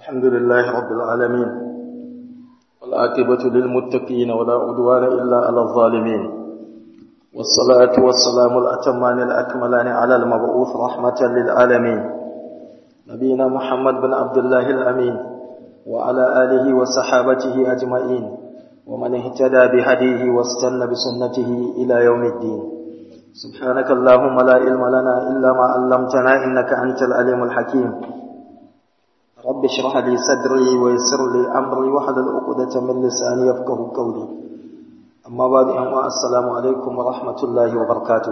الحمد لله رب العالمين والعاقبة للمتقين ولا عدوان إلا على الظالمين والصلاة والسلام الأتمان الأكملان على المبعوث رحمة للعالمين نبينا محمد بن عبد الله الأمين وعلى آله وصحابته أجمعين ومن اهتدى بهديه واستنى بسنته إلى يوم الدين سبحانك اللهم لا علم لنا إلا ما علمتنا إنك أنت العليم الحكيم رب اشرح لي صدري ويسر لي أمري واحلل عقدة من لساني يفقه قولي أما بعد أما السلام عليكم ورحمة الله وبركاته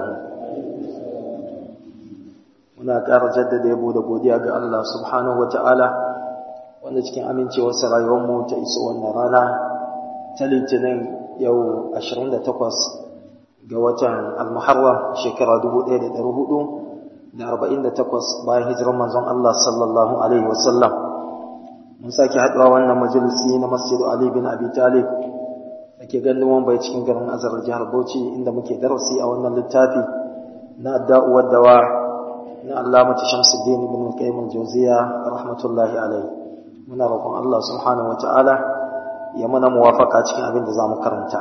muna ƙara jaddada yabo da godiya ga Allah subhanahu wata'ala wanda cikin amincewarsa rayuwarmu ta iso wannan rana ta litinin yau 28 ga watan al-muharram shekara 1448 bayan hijirar manzon Allah sallallahu alaihi wasallam mun sake haɗuwa wannan majalisi na Masjid Ali bin Abi Talib dake ganin bai cikin garin Azar jihar Bauchi inda muke darasi a wannan littafi na da'uwar dawa na Allamah Shamsuddin ibn Qayyim al-Jawziyya rahmatullahi alaihi muna roƙon Allah subhanahu wataala ya mana muwafaka cikin abin da zamu karanta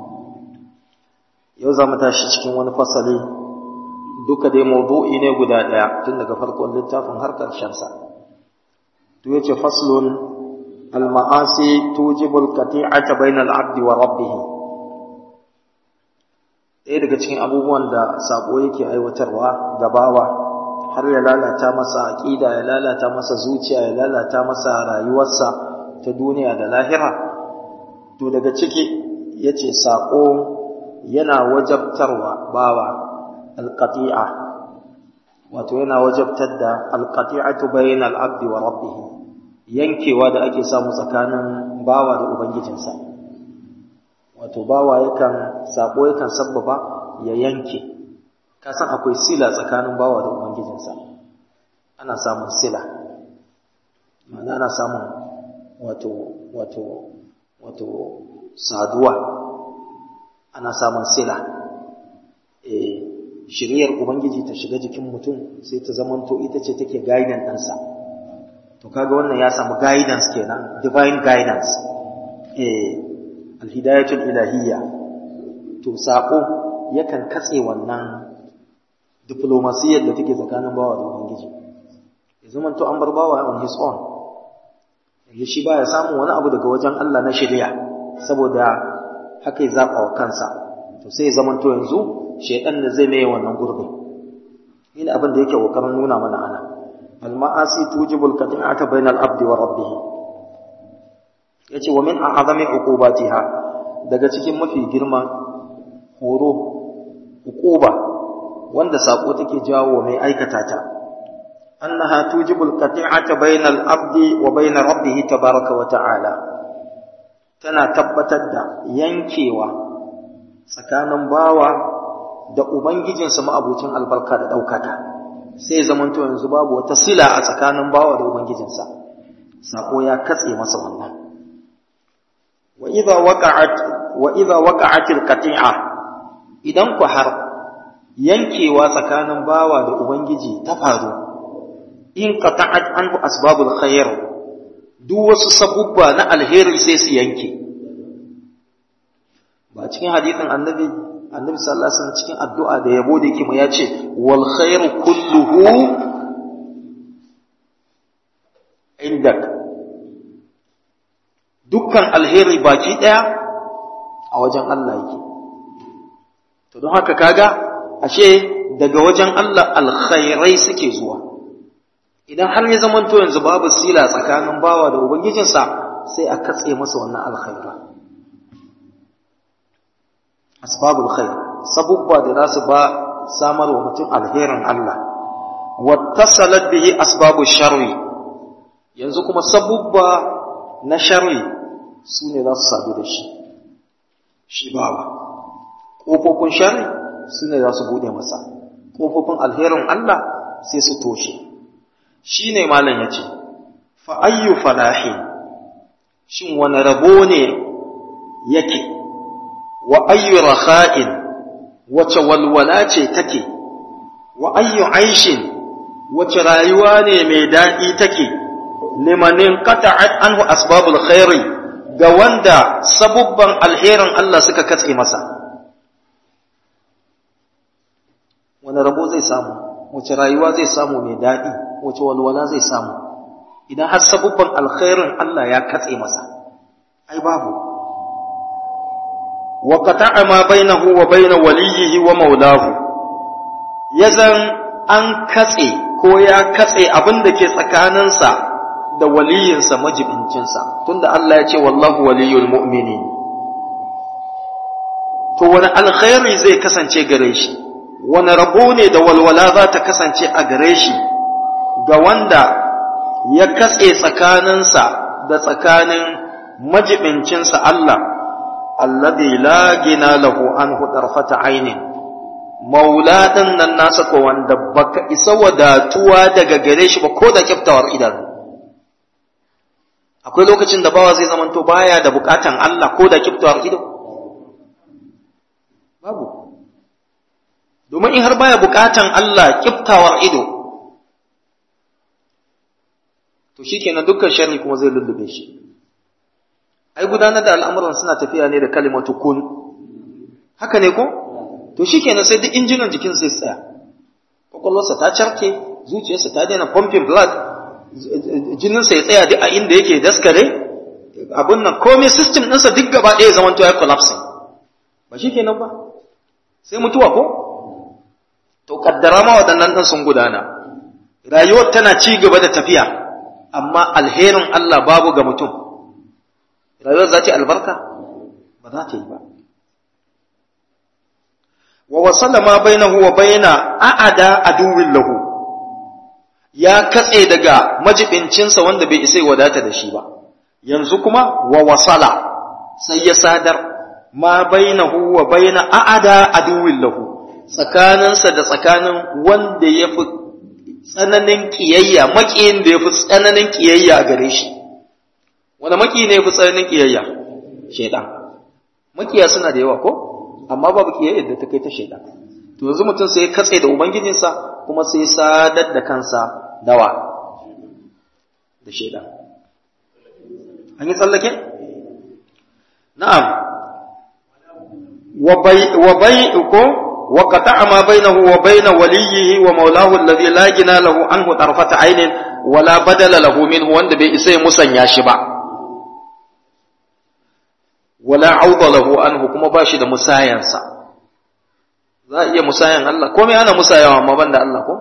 yau zamu tashi cikin wani fasali duka dai mawdu'i ne guda ɗaya tun daga farkon littafin har ƙarshen sa to yace faslun al-ma'asi tujibu al-qati'ata bayna al-'abdi wa rabbih ɗaya daga cikin abubuwan da sabo yake aiwatarwa ga bawa har ya lalata masa aqida ya lalata masa zuciya ya lalata masa rayuwarsa ta duniya da lahira to daga ciki yace sako yana wajabtarwa bawa alqati'a wato yana wajabtar da alqati'atu bainal abdi wa rabbih yankewa da ake samu tsakanin bawa da ubangijinsa wato bawa yakan sako yakan sabbaba ya yanke ka san akwai sila tsakanin bawa da ubangijinsa ana samun sila ma'ana ana samun wato wato wato saduwa ana samun sila eh shiriyar ubangiji ta shiga jikin mutum sai ta zamanto ita ce take guidance ɗansa to kaga wannan ya samu guidance kenan divine guidance eh alhidayatul ilahiyya to sako yakan katse wannan diplomasiyar da take tsakanin bawa da ubangiji ya zamanto an bar bawa on his own yanzu shi baya samun wani abu daga wajen Allah na shari'a saboda haka ya zaba wa kansa to sai ya zamanto yanzu shaytan da zai mai wannan gurbin ina abin da yake kokarin nuna mana ana al ma'asi tujibul qati'ata bainal abdi wa rabbih yace wa min a'zami uqubatiha daga cikin mafi girman horo uquba wanda sako take jawo mai aikata ta annaha tujibul qati'ata bainal abdi wa bain rabbih tabaaraka wa ta'ala tana tabbatar da yankewa tsakanin bawa da ubangijinsa ma'abucin albarka da daukaka sai zamanto yanzu babu wata sila a tsakanin bawa da ubangijinsa sako ya katse masa wannan wa idha waqa'at wa idha waqa'atil qati'a idan ku har yankewa tsakanin bawa da ubangiji ta faru in qata'at anhu asbabul khair duk wasu sabubba na alheri sai su yanke ba cikin hadisin annabi annabi sallallahu alaihi wasallam cikin addu'a da yabo da yake mu ya ce wal khairu kulluhu indak dukkan alheri baki daya a wajen Allah yake to don haka kaga ashe daga wajen Allah alkhairai suke zuwa idan har ya zamanto yanzu babu sila tsakanin bawa da ubangijinsa sai a katse masa wannan alkhaira asbabul khair sabubba da za su ba samar wa mutum alherin Allah wattasalat bihi asbabu sharri yanzu kuma sabubba na sharri su ne za su sadu da shi shi bawa ƙofofin sharri su ne za su buɗe masa ƙofofin alherin Allah sai su toshe shi ne malam ya ce fa'ayyu falahi shin wani rabo ne yake wa ayyu rakha'in wace walwala ce take wa ayyu aishin wace rayuwa ne mai daɗi take liman inqata'at anhu asbabul khairi ga wanda sabubban alherin Allah suka katse masa wani rabo zai samu wace rayuwa zai samu mai daɗi wace walwala zai samu idan har sabubban alkhairin Allah ya katse masa ai babu wa qata'a ma bainahu wa bain waliyhi wa maulahu yazan an katse ko ya katse abin da ke tsakaninsa da waliyinsa majibincinsa tunda Allah ya ce wallahu waliyul mu'minin to wani alkhairi zai kasance gare shi wani rabo ne da walwala za ta kasance a gare shi ga wanda ya katse tsakaninsa da tsakanin majibincinsa Allah alladhi la gina lahu an hudarfata ainin maula ɗin nan nasa ko wanda baka isa wadatuwa daga gare shi ba ko da kyaftawar idanu akwai lokacin da bawa zai zamanto baya da bukatan Allah ko da kyaftawar ido babu domin in har baya bukatan Allah kyaftawar ido to shikenan dukkan sharri kuma zai lullube shi ai gudanar da al'amuran suna tafiya ne da kalimatu kun haka ne ko to shi kenan sai duk injinan jikin sai tsaya kwakwalwarsa ta carke zuciyarsa ta daina pumping blood jininsa ya tsaya duk a inda yake daskare abin nan komai system ɗinsa duk gaba ɗaya zaman ya collapsing ba shi kenan ba sai mutuwa ko to kaddara ma waɗannan ɗin sun gudana rayuwar tana ci gaba da tafiya amma alherin Allah babu ga mutum rayuwar za ta yi albarka ba za ta yi ba wa wasala ma bainahu wa baina a'ada aduwin lahu ya katse daga majibincinsa wanda bai isa wadata da shi ba yanzu kuma wa wasala sai ya sadar ma bainahu wa baina a'ada aduwin lahu tsakaninsa da tsakanin wanda ya fi tsananin kiyayya makiyin da ya fi tsananin kiyayya a gare shi wanda maki ne ya fi tsananin kiyayya shaidan makiya suna da yawa ko amma babu kiyayyar da ta kai ta shaida to yanzu mutum sai ya katse da ubangijinsa kuma sai ya sadar da kansa dawa da shaida an yi tsallake na'am wa bai ko wa qata'a ma bainahu wa bain waliyhi wa maulahu alladhi la gina lahu anhu tarfata aynin wala badala lahu minhu wanda bai isa ya musanya shi ba wala auda lahu anhu kuma ba shi da musayansa za a iya musayan Allah komai ana musayawa amma banda Allah ko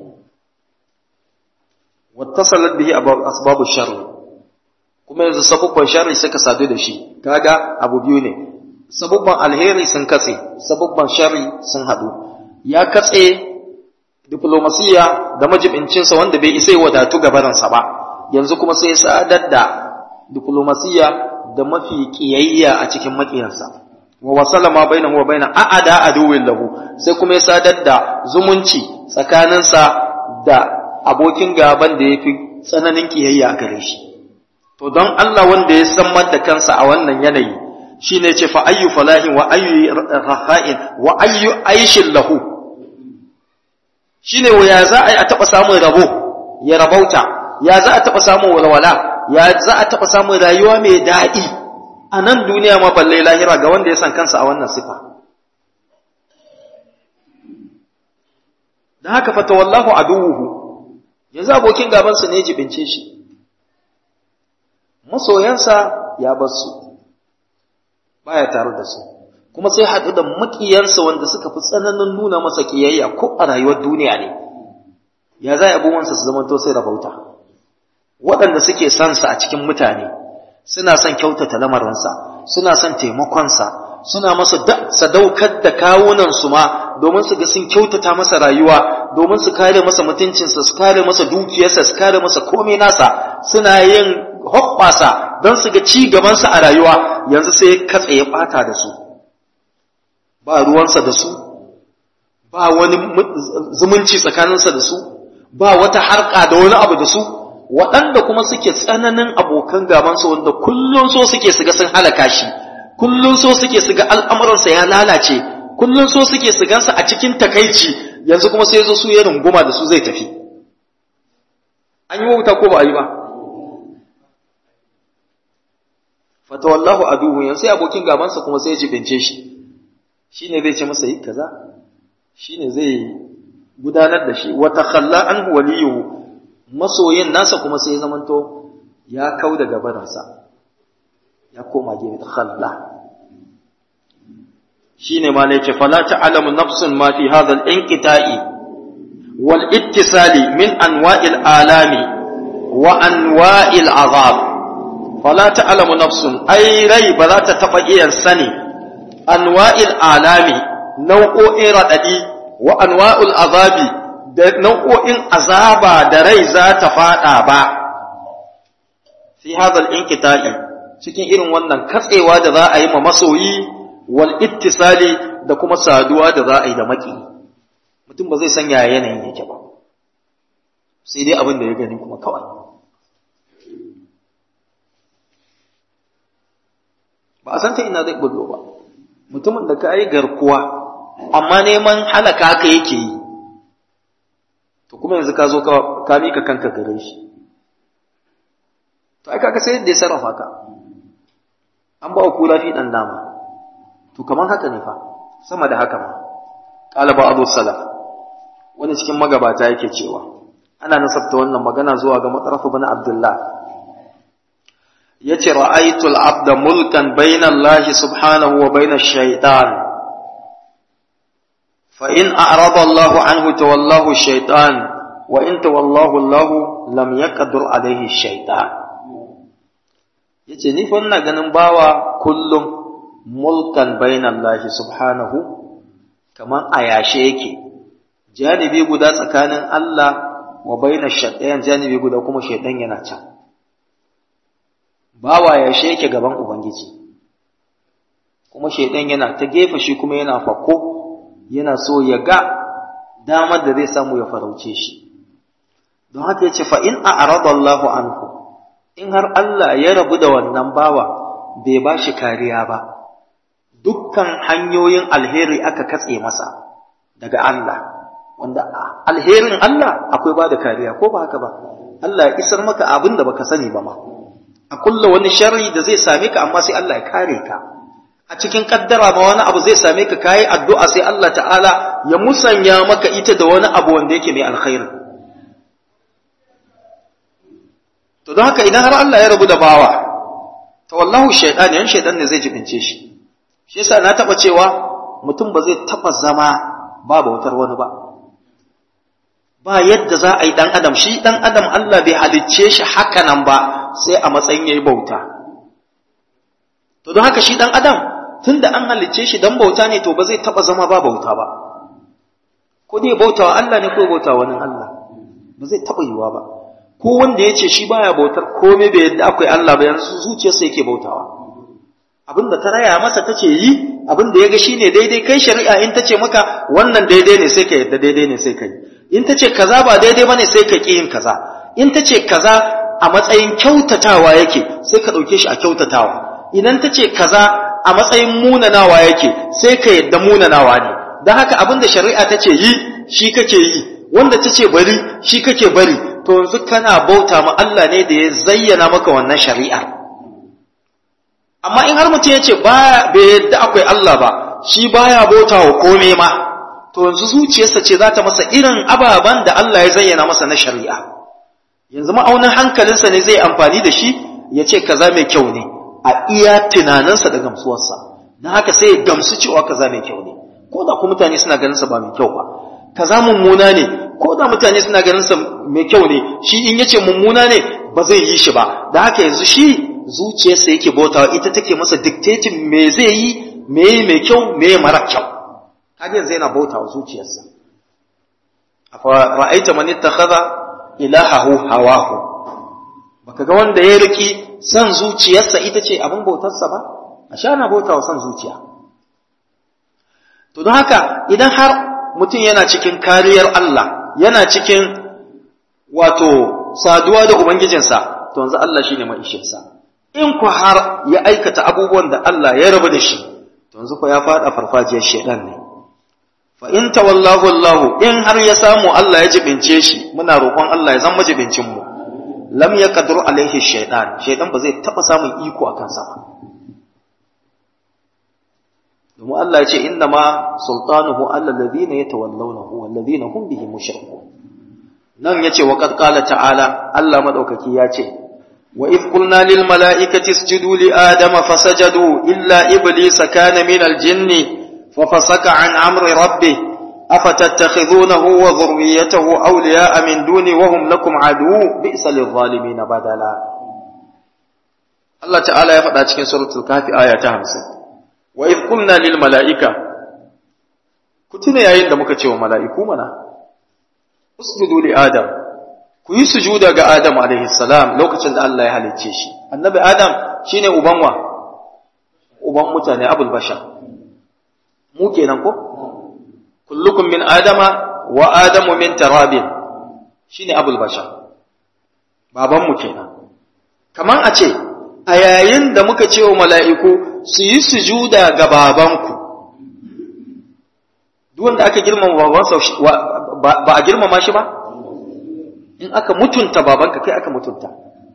wattasalat bihi asbabu sharri kuma yanzu sabubban sharri suka sadu da shi kaga abu biyu ne sabubban alheri sun katse sabubban sharri sun hadu ya katse diplomasiya da majibincinsa wanda bai isa wadatu gabaransa ba yanzu kuma sai sadar da diplomasiya da mafi kiyayya a cikin makiyansa wa wasala ma bainahu wa baina a'ada aduwwin lahu sai kuma ya sadar da zumunci tsakaninsa da abokin gaban da yafi tsananin kiyayya a gare shi to don Allah wanda ya san da kansa a wannan yanayi shine ce fa ayyu falahin wa ayyu raha'in wa ayyu aishin lahu shine ya za a yi a taba samun rabo ya rabauta ya za a taba samun walwala ya za a taɓa samun rayuwa mai daɗi a nan duniya ma balle lahira ga wanda ya san kansa a wannan sifa. Da haka fata wallahu aduwuhu yanzu abokin gabansa ne jibince shi, masoyansa ya bar su, baya tare da su, kuma sai haɗu da maƙiyansa wanda suka fi tsananin nuna masa ƙiyayya ko a rayuwar duniya ne, ya za abubuwansa su zamanto sai rabauta. waɗanda suke son sa a cikin mutane suna son kyautata lamarinsa suna son taimakonsa suna masa sadaukar da kawunansu ma domin su ga sun kyautata masa rayuwa domin su kare masa mutuncinsa su kare masa dukiyarsa su kare masa komai nasa suna yin hoɓɓasa don su ga ci gabansa a rayuwa yanzu sai katse ya ɓata da su ba ruwansa da su ba wani zumunci tsakaninsa da su ba wata harka da wani abu da su waɗanda kuma suke tsananin abokan gabansa wanda kullum so suke su ga sun halaka shi kullum so suke su ga al'amuransa ya lalace kullum so suke su gansa a cikin takaici yanzu kuma sai zo su ya runguma da su zai tafi an yi wauta ko ba a yi ba fatawallahu aduhu yan sai abokin gabansa kuma sai ya jibince shi shine zai ce masa yi kaza shine zai gudanar da shi wa takhalla anhu waliyuhu masoyin nasa kuma sai ya zamanto ya kau daga barinsa ya koma gefe takhalla shine ma ne ce fala ta'lamu nafsun ma fi hadha al-inqita'i wal ittisali min anwa'il alami wa anwa'il azab fala ta'lamu nafsun ai rai ba za ta taba iya sani anwa'il alami nau'o'in radadi wa anwa'ul azabi da nau'o'in azaba da rai za ta fada ba fi hadha al-inqita'i cikin irin wannan katsewa da za a yi ma masoyi wal ittisali da kuma saduwa da za a yi da maki mutum ba zai san yaya yanayin yake ba sai dai abin da ya gani kuma kawai ba a san ta ina zai bullo ba mutumin da ka yi garkuwa amma neman halaka ka yake yi to kuma yanzu ka zo ka mika kanka gare shi to ai kaga sai yadda ya sarrafa ka an ba wa kula fi dan dama to kaman haka ne fa sama da haka ma qala ba'd salaf wani cikin magabata yake cewa ana nasabta wannan magana zuwa ga matsaraf ibn abdullah yace ra'aytu al-abda mulkan bayna Allah subhanahu wa bayna ash-shaytan fa in a'rada Allah anhu tawallahu ash-shaytan wa in tawallahu Allah lam yaqdir alayhi ash-shaytan yace ni fa ina ganin bawa kullum mulkan bainallahi subhanahu kaman a yashe yake janibi guda tsakanin Allah wa baina shaytan janibi guda kuma shaytan yana can bawa yashe yake gaban ubangiji kuma shaytan yana ta gefe shi kuma yana fakko yana so ya ga damar da zai samu ya farauce shi don haka yace fa in a'rada Allahu anhu in har Allah ya rabu da wannan bawa bai ba shi kariya ba dukkan hanyoyin alheri aka katse masa daga Allah wanda alherin Allah akwai ba da kariya ko ba haka ba Allah ya isar maka abin da baka sani ba ma a kulla wani sharri da zai same ka amma sai Allah ya kare ka a cikin kaddara ma wani abu zai same ka kayi addu'a sai Allah ta'ala ya musanya maka ita da wani abu wanda yake mai alkhairi to don haka idan har Allah ya rabu da bawa to wallahu shaytan yan shaytan ne zai jibince shi shi yasa na taba cewa mutum ba zai taba zama ba bautar wani ba ba yadda za a yi dan adam shi dan adam Allah bai halicce shi haka nan ba sai a matsayin yayi bauta to don haka shi dan adam tunda an halicce shi dan bauta ne to ba zai taba zama ba bauta ba ko dai bautawa Allah ne ko bautawa wani Allah ba zai taba yiwa ba ko wanda ya ce shi baya bautar komai bai yadda akwai Allah ba yanzu zuciyarsa yake bautawa abin da ta raya masa ta ce yi abin da ya ga shine daidai kai shari'a in ta ce maka wannan daidai ne sai ka yadda daidai ne sai ka yi in ta ce kaza ba daidai bane sai ka ƙi yin kaza in ta ce kaza a matsayin kyautatawa yake sai ka ɗauke shi a kyautatawa idan ta ce kaza a matsayin munanawa yake sai ka yadda munanawa ne don haka abin da shari'a ta ce yi shi kake yi wanda ta ce bari shi kake bari to yanzu kana bauta ma Allah ne da ya zayyana maka wannan shari'ar amma in har mutum ya ce bai yadda akwai Allah ba shi baya bauta wa komai ma to yanzu zuciyarsa ce za ta masa irin ababen da Allah ya zayyana masa na shari'a yanzu ma'aunin hankalinsa ne zai amfani da shi ya ce kaza mai kyau ne a iya tunaninsa da gamsuwarsa don haka sai ya gamsu cewa kaza mai kyau ne ko da ku mutane suna ganin sa ba mai kyau ba kaza mummuna ne ko da mutane suna ganin sa mai kyau ne shi in yace mummuna ne ba zai yi shi ba da haka yanzu shi zuciyarsa yake bautawa ita take masa dictating me zai yi me yi mai kyau me yi mara kyau kaga yanzu yana bautawa zuciyarsa afa ra'aita man ittakhadha ilahahu hawahu baka ga wanda ya riki san zuciyarsa ita ce abin bautarsa ba a sha na bautawa san zuciya to don haka idan har mutum yana cikin kariyar Allah yana cikin wato saduwa da ubangijinsa to yanzu Allah shine mai ishinsa in ku har ya aikata abubuwan da Allah ya rabu da shi to yanzu ku ya fada farfajiyar shedan ne fa in tawallahu Allah in har ya samu Allah ya jibince shi muna roƙon Allah ya zama jibincin mu lam yaqdir alaihi shaytan shaytan ba zai taba samun iko akan sa ba domin Allah ya ce inna ma sultanuhu alla alladhina yatawallawnahu walladhina hum bihi mushrikun nan yace wa qad qala ta'ala Allah madaukaki ya ce wa if qulna lil mala'ikati isjudu li adama fasajadu illa iblisa kana min al jinni fa fasaka an amri rabbih afatattakhidunahu wa dhurriyyatahu awliya'a min duni wa hum lakum adu bi'sa lil zalimin badala Allah ta'ala ya faɗa cikin suratul kafi aya ta 50 wa idh qulna lil mala'ika ku tuna yayin da muka ce wa mala'iku mana usjudu li adam ku yi sujuda ga adam alaihi salam lokacin da Allah ya halicce shi annabi adam shine uban wa uban mutane abul bashar mu kenan ko kullukum min adama wa adamu min tarabin shine abul bashar baban mu kenan kaman a ce a yayin da muka ce wa mala'iku su yi sujuda ga babanku duk wanda aka girmama babansa ba a girmama shi ba in aka mutunta babanka kai aka mutunta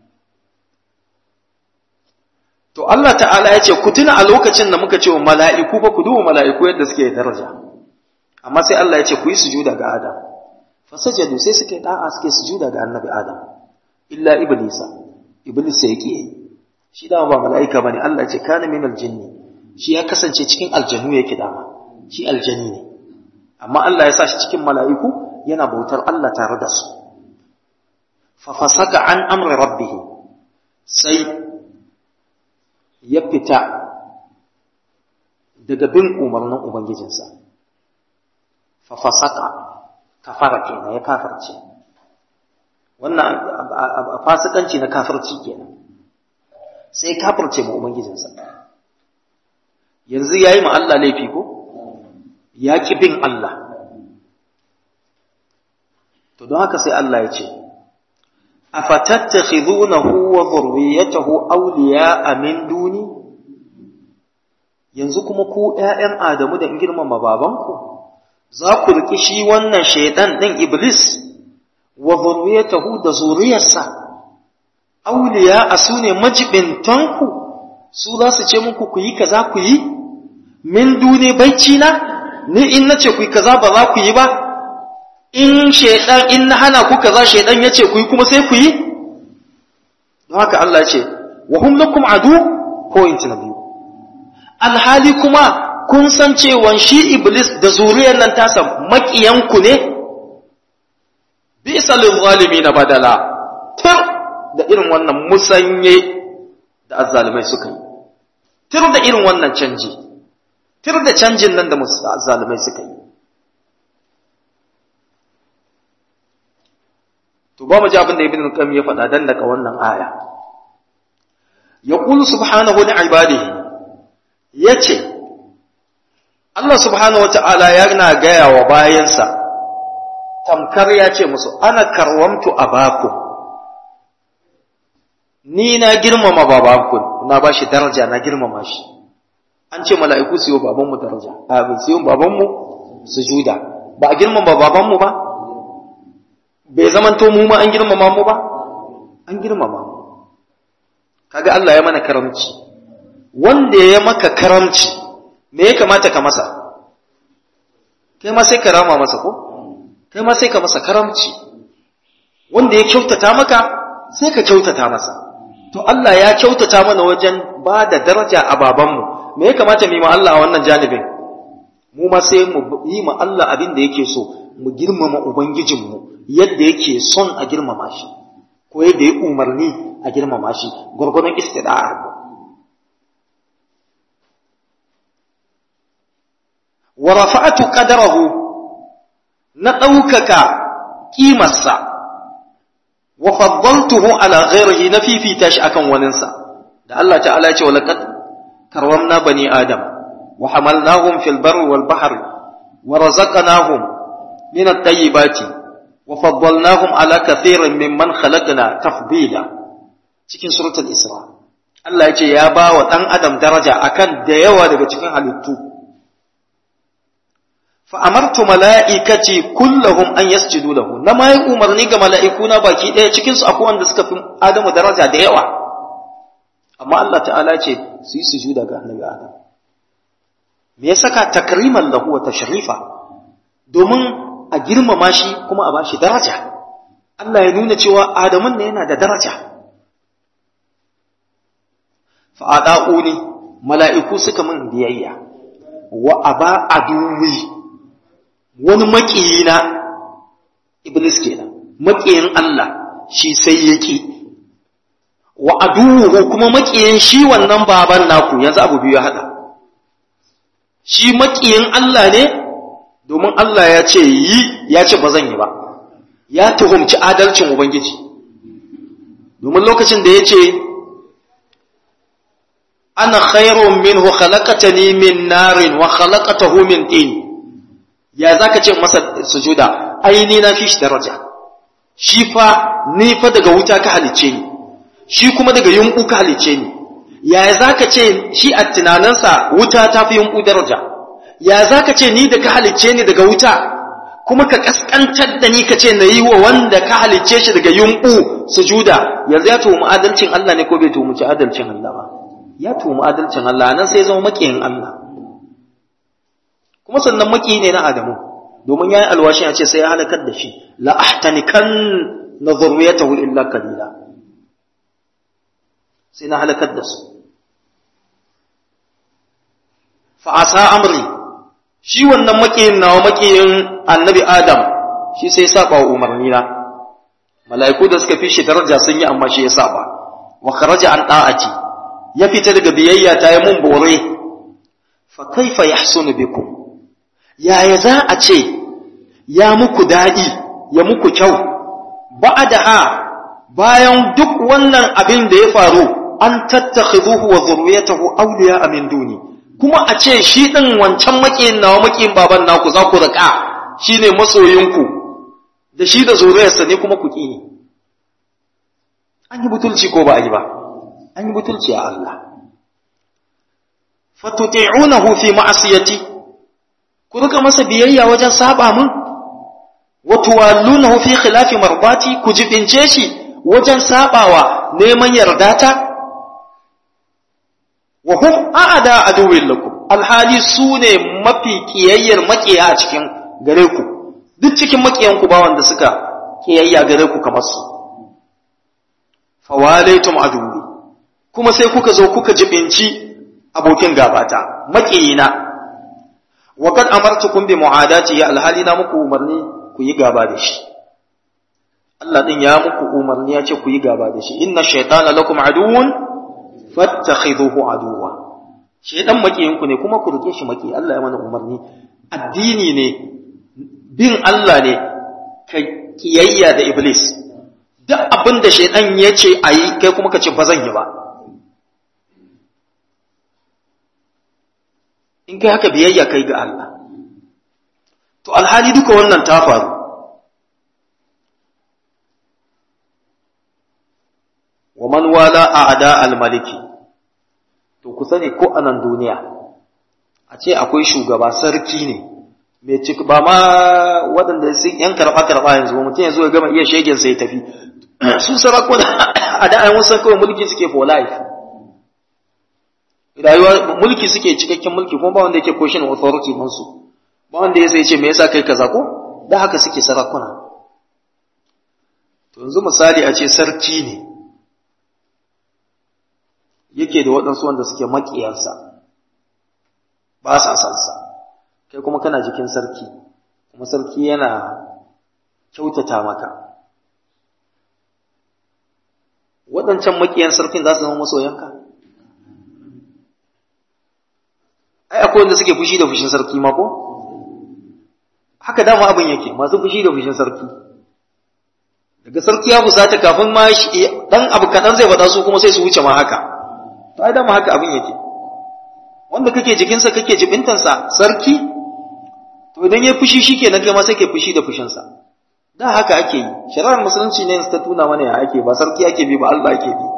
to Allah ta'ala ya ce ku tuna a lokacin da muka ce wa mala'iku ba ku duba mala'iku yadda suke daraja amma sai Allah ya ce ku yi sujuda ga Adam fasajadu sai suka yi da'a suke sujuda ga annabi Adam illa iblisa iblis sai yake shi dama ba mala'ika bane Allah ce kana min aljinni shi ya kasance cikin aljanu yake dama shi aljani ne amma Allah ya sa shi cikin mala'iku yana bautar Allah tare da su fa fasaka an amri rabbih sai ya fita daga bin umarnin ubangijinsa fa fasaka kafara kenan ya kafarce wannan fasikanci na kafirci kenan sai kafirce ma ubangijinsa yanzu yayi ma Allah laifi ko ya ki bin Allah to don haka sai Allah ya ce afatattakhidunahu wa dhurriyyatahu awliya'a min duni yanzu kuma ku ƴaƴan Adamu da in girmama babanku za ku riki shi wannan shaytan din iblis wa dhurriyyatahu da zuriyarsa awliya'a sune majibintanku su za su ce muku ku yi kaza ku yi min duni baici na ni in nace ku yi kaza ba za ku yi ba in shaidan in na hana ku kaza shaidan ya ce ku yi kuma sai ku yi don haka Allah ce wa hum lakum adu point na biyu alhali kuma kun san cewa shi iblis da zuriyar nan tasa makiyanku ne bisa lil zalimin badala tir da irin wannan musanye da azzalimai suka yi tir da irin wannan canji tir da canjin nan da azzalimai suka yi to ba mu ji abin da ibn al-qayyim ya faɗa dan daga wannan aya yaqulu subhanahu li ibadihi yace Allah subhanahu wata'ala yana gaya wa bayansa tamkar ya ce musu ana karwamtu abakum ni na girmama babanku na bashi daraja na girmama shi an ce mala'iku su yi wa babanmu daraja a su yi wa babanmu sujuda ba a girmama babanmu ba bai zamanto mu ma an girmama mu ba an girmama mu kaga Allah ya mana karamci wanda ya maka karamci me ya kamata ka masa kai ma sai ka rama masa ko kai ma sai ka masa karamci wanda ya kyautata maka sai ka kyautata masa to Allah ya kyautata mana wajen ba da daraja a babanmu me ya kamata mu yi ma Allah a wannan janibin mu ma sai mu yi ma Allah abin da yake so mu girmama ubangijinmu yadda yake son a girmama shi ko yadda ya umarni a girmama shi gwargwadon istida'ar wa rafa'atu qadarahu na ɗaukaka ƙimarsa wa faddaltuhu ala ghairihi na fifita shi akan waninsa da Allah ta'ala ya ce wa laqad karramna bani adam wa hamalnahum fil barri wal bahri wa razaqnahum min at-tayyibati wa faddalnahum ala kathirin mimman khalaqna tafdila cikin suratul isra Allah ya ce ya ba wa dan adam daraja akan da yawa daga cikin halittu fa amartu mala'ikati kullahum an yasjudu lahu na mai umarni ga mala'iku na baki ɗaya cikin su akwai wanda suka fi Adamu daraja da yawa amma Allah ta'ala ce su yi sujuda ga annabi Adam me ya saka takriman lahu wa tashrifa domin a girmama shi kuma a bashi daraja Allah ya nuna cewa Adamun ne yana da daraja fa ada'uni mala'iku suka min biyayya wa aba aduwi wani maƙiyina iblis kenan maƙiyin Allah shi sai yake wa aduwuhu kuma maƙiyin shi wannan baban naku yanzu abu biyu ya haɗa shi maƙiyin Allah ne domin Allah ya ce yi ya ce ba zan yi ba ya tuhumci adalcin ubangiji domin lokacin da ya ce ana khairun minhu khalaqatani min narin wa khalaqatahu min tin ya zaka ce masa sujuda aini na fi shi daraja shi fa ni fa daga wuta ka halice ni shi kuma daga yunku ka halice ni ya zaka ce shi a tunaninsa wuta ta fi yunku daraja ya zaka ce ni da ka halice ni daga wuta kuma ka kaskantar da ni ka ce na yi wa wanda ka halicce shi daga yunku sujuda yanzu ya tuhumi adalcin Allah ne ko bai tuhumi adalcin Allah ba ya tuhumi adalcin Allah nan sai zama makiyin Allah kuma sannan maki ne na Adamu domin yayi alwashin ya ce sai ya halakar da shi la ahtanikan na zurriyatahu illa qalila sai na halakar da su fa asa amri shi wannan makiyin nawa makiyin annabi Adam shi sai ya saba wa umarni na mala'iku da suka fi shi daraja sun yi amma shi ya saba wa kharaja an da'ati ya fita daga biyayya ta yi mun bore fa kaifa yahsunu bikum yaya za a ce ya muku daɗi ya muku kyau ba'daha bayan duk wannan abin da ya faru an tattakhiduhu wa zurriyatahu awliya min duni kuma a ce shi din wancan makiyin nawa makiyin baban naku za ku rika shine masoyinku da shi da zuriyarsa ne kuma ku ki ne an yi butulci ko ba a yi ba an yi butulci a Allah fatuti'unahu fi ma'asiyati ku rika masa biyayya wajen saba mun wa tuwallunahu fi khilafi marbati ku jibince shi wajen sabawa neman yardata wa hum a'ada aduwwin lakum alhali sune mafi kiyayyar makiya a cikin gare ku duk cikin makiyan ku ba wanda suka kiyayya gare ku kamar su fawalaitum aduwwi kuma sai kuka zo kuka jibinci abokin gabata makiyina wa kad amartukum bi mu'adati ya alhali na muku umarni ku yi gaba da shi Allah din ya muku umarni ya ce ku yi gaba da shi inna shaytana lakum aduwwun fattakhidhuhu aduwwa shaytan makiyin ku ne kuma ku rike shi maki Allah ya mana umarni addini ne bin Allah ne kai kiyayya da iblis duk abin da shaytan ya ce ayi kai kuma ka ce ba zan yi ba in kai haka biyayya kai ga Allah to alhali duka wannan ta faru wa man wala a'da al-maliki to ku sani ko anan duniya a ce akwai shugaba sarki ne mai cik ba ma waɗanda sun yan karɓa karɓa yanzu ba mutum yanzu ya gama iya shegen sai tafi su sarakuna a da ayyukan san kawai mulki suke for life rayuwa mulki suke cikakken mulki kuma ba wanda yake question authority musu ba wanda ya sai ce me yasa kai kaza ko da haka suke sarakuna to yanzu misali a ce sarki ne yake da waɗansu wanda suke maƙiyarsa ba sa san sa kai kuma kana jikin sarki kuma sarki yana kyautata maka waɗancan maƙiyan sarkin za su zama masoyanka ai akwai wanda suke fushi da fushin sarki ma ko haka dama abin yake masu fushi da fushin sarki daga sarki ya fusata kafin ma dan abu kaɗan zai faɗa su kuma sai su wuce ma haka to ai dama haka abin yake wanda kake jikinsa kake jibintansa sarki to idan ya fushi shi kenan kai ma sai kai fushi da fushinsa da haka ake yi shari'ar musulunci ne ta tuna mana ya ake ba sarki ake bi ba Allah ake bi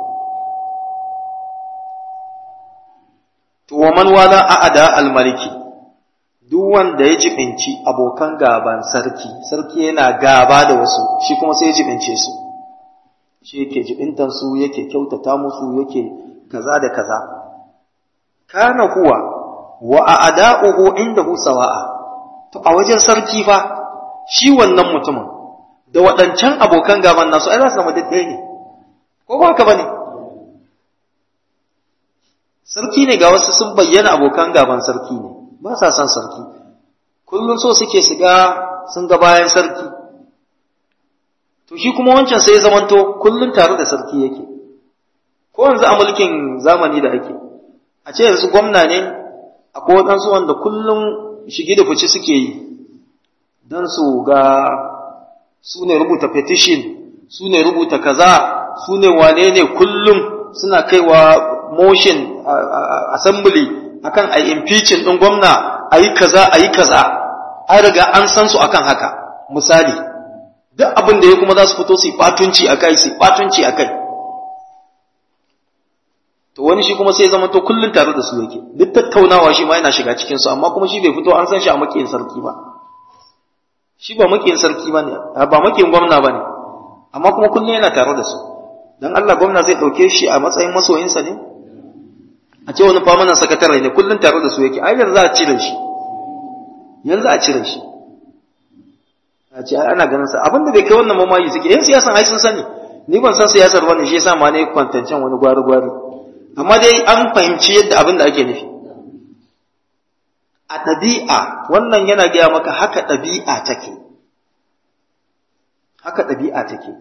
to wa man wala a'ada al-maliki duk wanda ya jibinci abokan gaban sarki sarki yana gaba da wasu shi kuma sai ya jibince su shi yake jibintan su yake kyautata musu yake kaza da kaza kana huwa wa a'da'uhu indahu sawa'a to a wajen sarki fa shi wannan mutumin da waɗancan abokan gaban nasu ai za su zama ɗaya ne ko ba haka bane sarki ne ga wasu sun bayyana abokan gaban sarki ne ba sa son sarki kullum so suke su ga sun ga bayan sarki to shi kuma wancan sai ya zamanto kullum tare da sarki yake ko yanzu a mulkin zamani da ake a ce yanzu gwamna ne akwai waɗansu wanda kullum shige da fice suke yi don su ga su ne rubuta petition su ne rubuta kaza su ne wane ne kullum suna kaiwa motion assembly akan a impeaching ɗin gwamna a yi kaza a yi kaza an riga an san su akan haka misali duk abin da ya kuma za su fito su yi fatunci a kai su yi fatunci a kai to wani shi kuma sai zama to kullum tare da su yake duk tattaunawa shi ma yana shiga cikin su amma kuma shi bai fito an san shi a makiyin sarki ba shi ba makiyin sarki ba ne ba makiyin gwamna ba ne amma kuma kullum yana tare da su dan Allah gwamna zai ɗauke shi a matsayin masoyinsa ne a ce wani famanan sakatare ne kullum tare da su yake ai yanzu a cire shi yanzu a cire shi a ce ana ganin sa abinda bai kai wannan mamayi suke yan siyasan ai sun sani ni ban san siyasar bane shi yasa ma ne kwantancen wani gwari gwari amma dai an fahimci yadda abin da ake nufi a ɗabi'a wannan yana gaya maka haka ɗabi'a take haka ɗabi'a take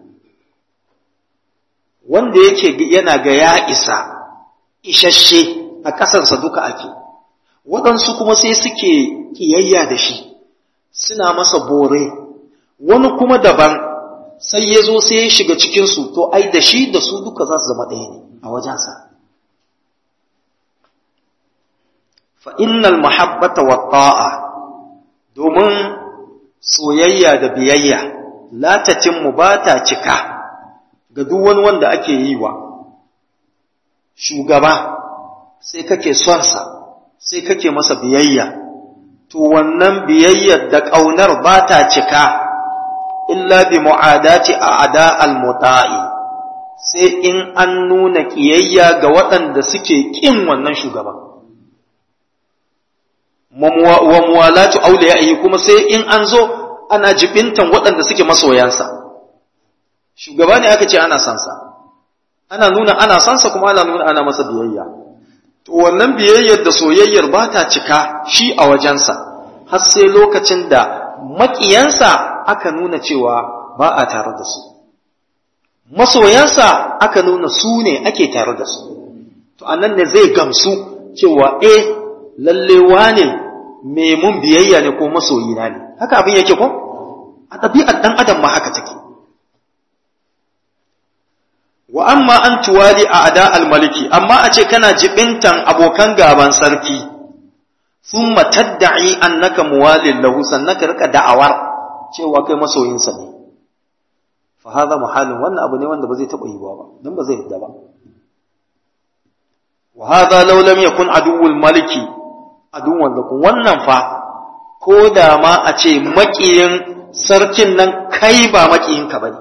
wanda yake yana ga ya isa isasshe a ƙasarsa duka ake waɗansu kuma sai suke ƙiyayya da shi suna masa bore wani kuma daban sai ya zo sai ya shiga cikinsu to ai da shi da su duka za su zama ɗaya ne a wajensa fa'innal mahabbata wa ta'a domin soyayya da biyayya latacinmu ba ta cika ga duk wani wanda ake yi wa shugaba sai kake sonsa sai kake masa biyayya to wannan biyayyar da ƙaunar ba ta cika illa bi mu'adati a ada al-muta'i sai in an nuna ƙiyayya ga waɗanda suke ƙin wannan shugaban wa muwalatu awliya'i kuma sai in an zo ana jibintan waɗanda suke masoyansa shugaba ne aka ce ana son sa ana nuna ana son sa kuma ana nuna ana masa biyayya to wannan biyayyar da soyayyar ba ta cika shi a wajensa har sai lokacin da maƙiyansa aka nuna cewa ba a tare da su masoyansa aka nuna su ne ake tare da su to anan ne zai gamsu cewa eh lalle wane me mun biyayya ne ko masoyina ne haka abin yake ko a ɗabi'ar ɗan adam ma haka take wa amma an tuwali a ada almaliki amma a ce kana jibintan abokan gaban sarki sun matadda'i annaka muwalin lahu sannan ka rika da'awar cewa kai masoyinsa ne fa hadha muhalin wannan abu ne wanda ba zai taɓa yiwuwa ba dan ba zai yadda ba wa hadha law lam yakun aduwwul maliki aduwwan lakum wannan fa ko da ma a ce makiyin sarkin nan kai ba makiyinka bane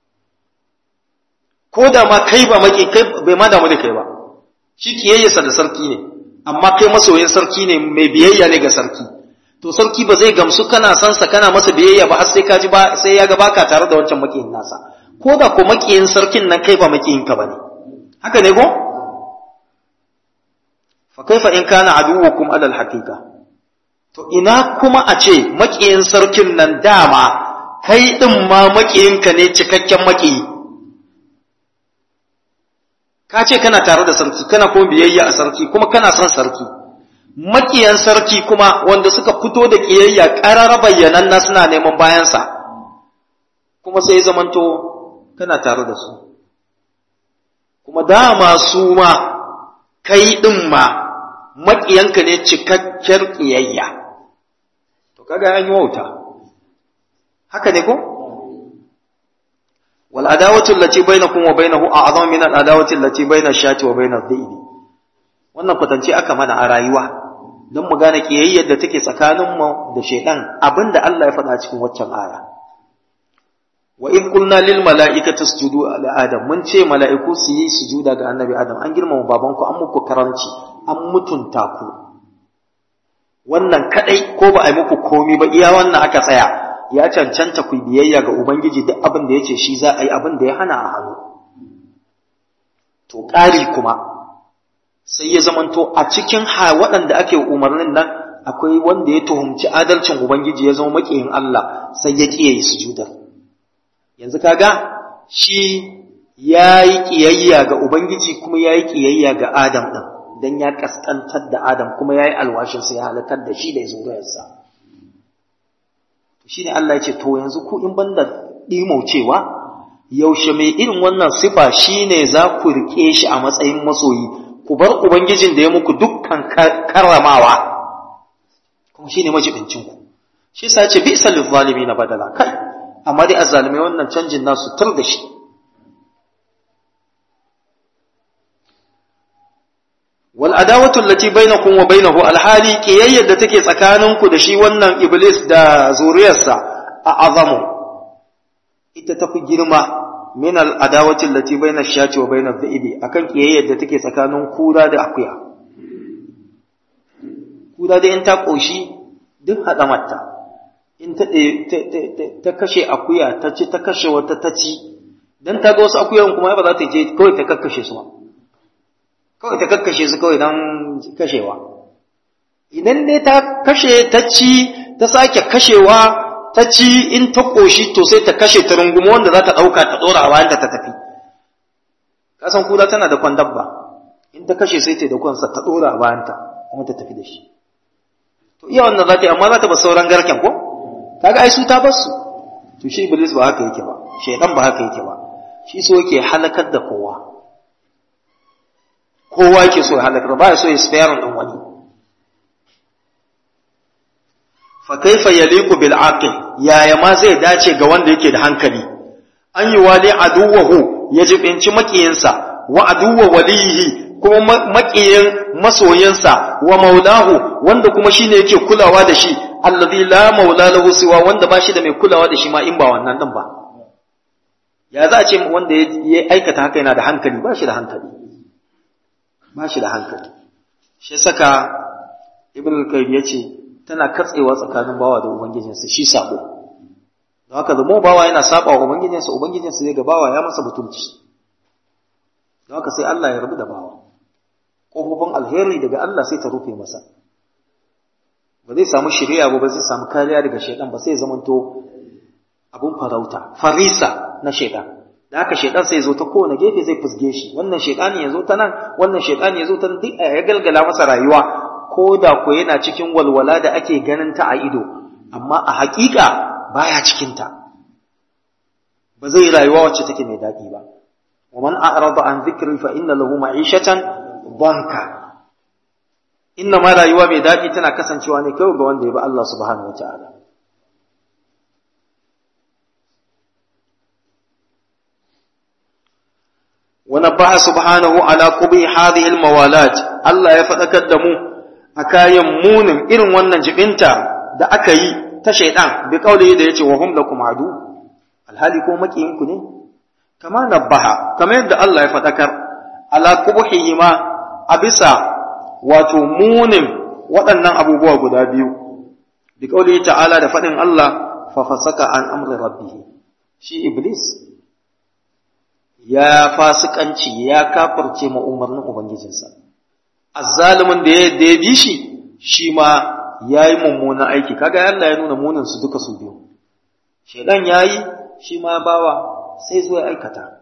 ko da ma kai ba maki kai bai ma damu da kai ba shi kiyayyarsa da sarki ne amma kai masoyin sarki ne mai biyayya ne ga sarki to sarki ba zai gamsu kana san sa kana masa biyayya ba har sai ka ji ba sai ya ga baka tare da wancan makiyin nasa ko da ko makiyin sarkin nan kai ba makiyin ka bane haka ne ko fa kaifa in kana aduwukum alal haqiqa to ina kuma a ce makiyin sarkin nan dama kai din ma makiyinka ne cikakken makiyi ka ce kana tare da sarki kana kuma biyayya a sarki kuma kana son sarki makiyan sarki kuma wanda suka fito da kiyayya ƙarar bayyanan na suna neman bayansa kuma sai zamanto kana tare da su kuma dama su ma kai ɗin ma makiyanka ne cikakkiyar kiyayya to kaga an yi wauta haka ne ko والعداوة التي بينكم وبينه أعظم من العداوة التي بين الشاة وبين الذئب wannan kwatance aka mana a rayuwa don mu gane kiyayyar da take tsakaninmu da shaidan abinda Allah ya faɗa cikin waccan aya wa in qulna lil mala'ikati isjudu ala adam mun ce mala'iku su yi sujuda ga annabi adam an girmama babanku an muku karanci an mutunta ku wannan kadai ko ba a yi muku komi ba iya wannan aka tsaya ya cancanta ku biyayya ga ubangiji duk abin da yace shi za a yi abin da ya hana a hannu to ƙari kuma sai ya zamanto a cikin waɗanda ake umarnin nan akwai wanda ya tuhumci adalcin ubangiji ya zama maƙiyin Allah sai ya ƙiye yi sujudar yanzu kaga shi ya yi ƙiyayya ga ubangiji kuma ya yi ƙiyayya ga adam ɗin don ya ƙasƙantar da adam kuma ya yi alwashinsa ya halakar da shi da ya zuriyarsa shi ne Allah ya ce to yanzu ku in banda ɗimaucewa yaushe mai irin wannan sifa shine za ku riƙe shi a matsayin masoyi ku bar ubangijin da ya muku dukkan karramawa kuma shine majibincin ku shi yasa ce bi salil na badala kai amma dai azzalimai wannan canjin nasu tur da shi wal adawatu allati bainakum wa bainahu alhali kiyayyar da take tsakaninku da shi wannan iblis da zuriyarsa a azamu ita tafi girma min al'adawati allati bayna ash-shati wa bayna adh-dhi'bi akan kiyayyar da take tsakanin kura da akuya kura da in ta koshi duk hada mata in ta ta kashe akuya ta ci ta kashe wata ta ci dan ta ga wasu akuyan kuma ba za ta je kawai ta kakkashe su ba kawai ta kakkashe su kawai dan kashewa idan dai ta kashe ta ci ta sake kashewa ta ci in ta ƙoshi to sai ta kashe ta rungumo wanda za ta ɗauka ta ɗora a bayanta ta tafi kasan kula tana da kwan dabba in ta kashe sai ta da kwansa ta ɗora a bayanta kuma ta tafi da shi to iya wannan za ta yi amma za ta ba sauran garken ko kaga ai su ta bar su to shi iblis ba haka yake ba shaidan ba haka yake ba shi so yake halakar da kowa kowa yake so ya halakar ba ya so ya spare ɗin wani fa kaifa yaliqu bil aqil yaya ma zai dace ga wanda yake da hankali an yi wali aduwahu ya jibinci makiyinsa wa aduwa walihi kuma makiyin masoyinsa wa maulahu wanda kuma shine yake kulawa da shi alladhi la maula lahu siwa wanda ba shi da mai kulawa da shi ma in ba wannan din ba ya za a ce wanda ya aikata haka yana da hankali ba shi da hankali ba shi da hankali shi saka ibn al-qayyim yace tana katsewa tsakanin bawa da ubangijinsa shi sabo don haka zamo bawa yana saba wa ubangijinsa ubangijinsa zai ga bawa ya masa butulci don haka sai Allah ya rabu da bawa ƙofofin alheri daga Allah sai ta rufe masa ba zai samu shirya ba ba zai samu kariya daga shaidan ba sai ya zamanto abun farauta farisa na shaidan da haka shaidan sai ya zo ta kowane gefe zai fusge shi wannan shaidani ya zo ta nan wannan shaidani ya zo ta nan duk ya galgala masa rayuwa ko da ko yana cikin walwala da ake ganin ta a ido amma a haƙiƙa baya cikin ta ba zai rayuwa wacce take mai daɗi ba wa man a'rada an dhikri fa inna lahu ma'ishatan banka inna ma rayuwa mai daɗi tana kasancewa ne kawai ga wanda ya bi Allah subhanahu wataala ونبه سبحانه على قبي هذه الموالات الله ya faɗakar da mu a kayan munin irin wannan jibinta da aka yi ta shaidan bi kauli da yace wa hum lakum adu alhali ko makiyin ku ne kama nabbaha kamar yadda Allah ya faɗakar ala qubhihi ma a bisa wato munin waɗannan abubuwa guda biyu bi kauli ta'ala da faɗin Allah fa fasaka an amri rabbih shi iblis ya fasikanci ya kafirce ma umarnin ubangijinsa azzalimin da ya da ya bi shi shi ma yayi mummunan aiki kaga Allah ya nuna munin su duka su biyu shedan yayi shi ma bawa sai zuwa aikata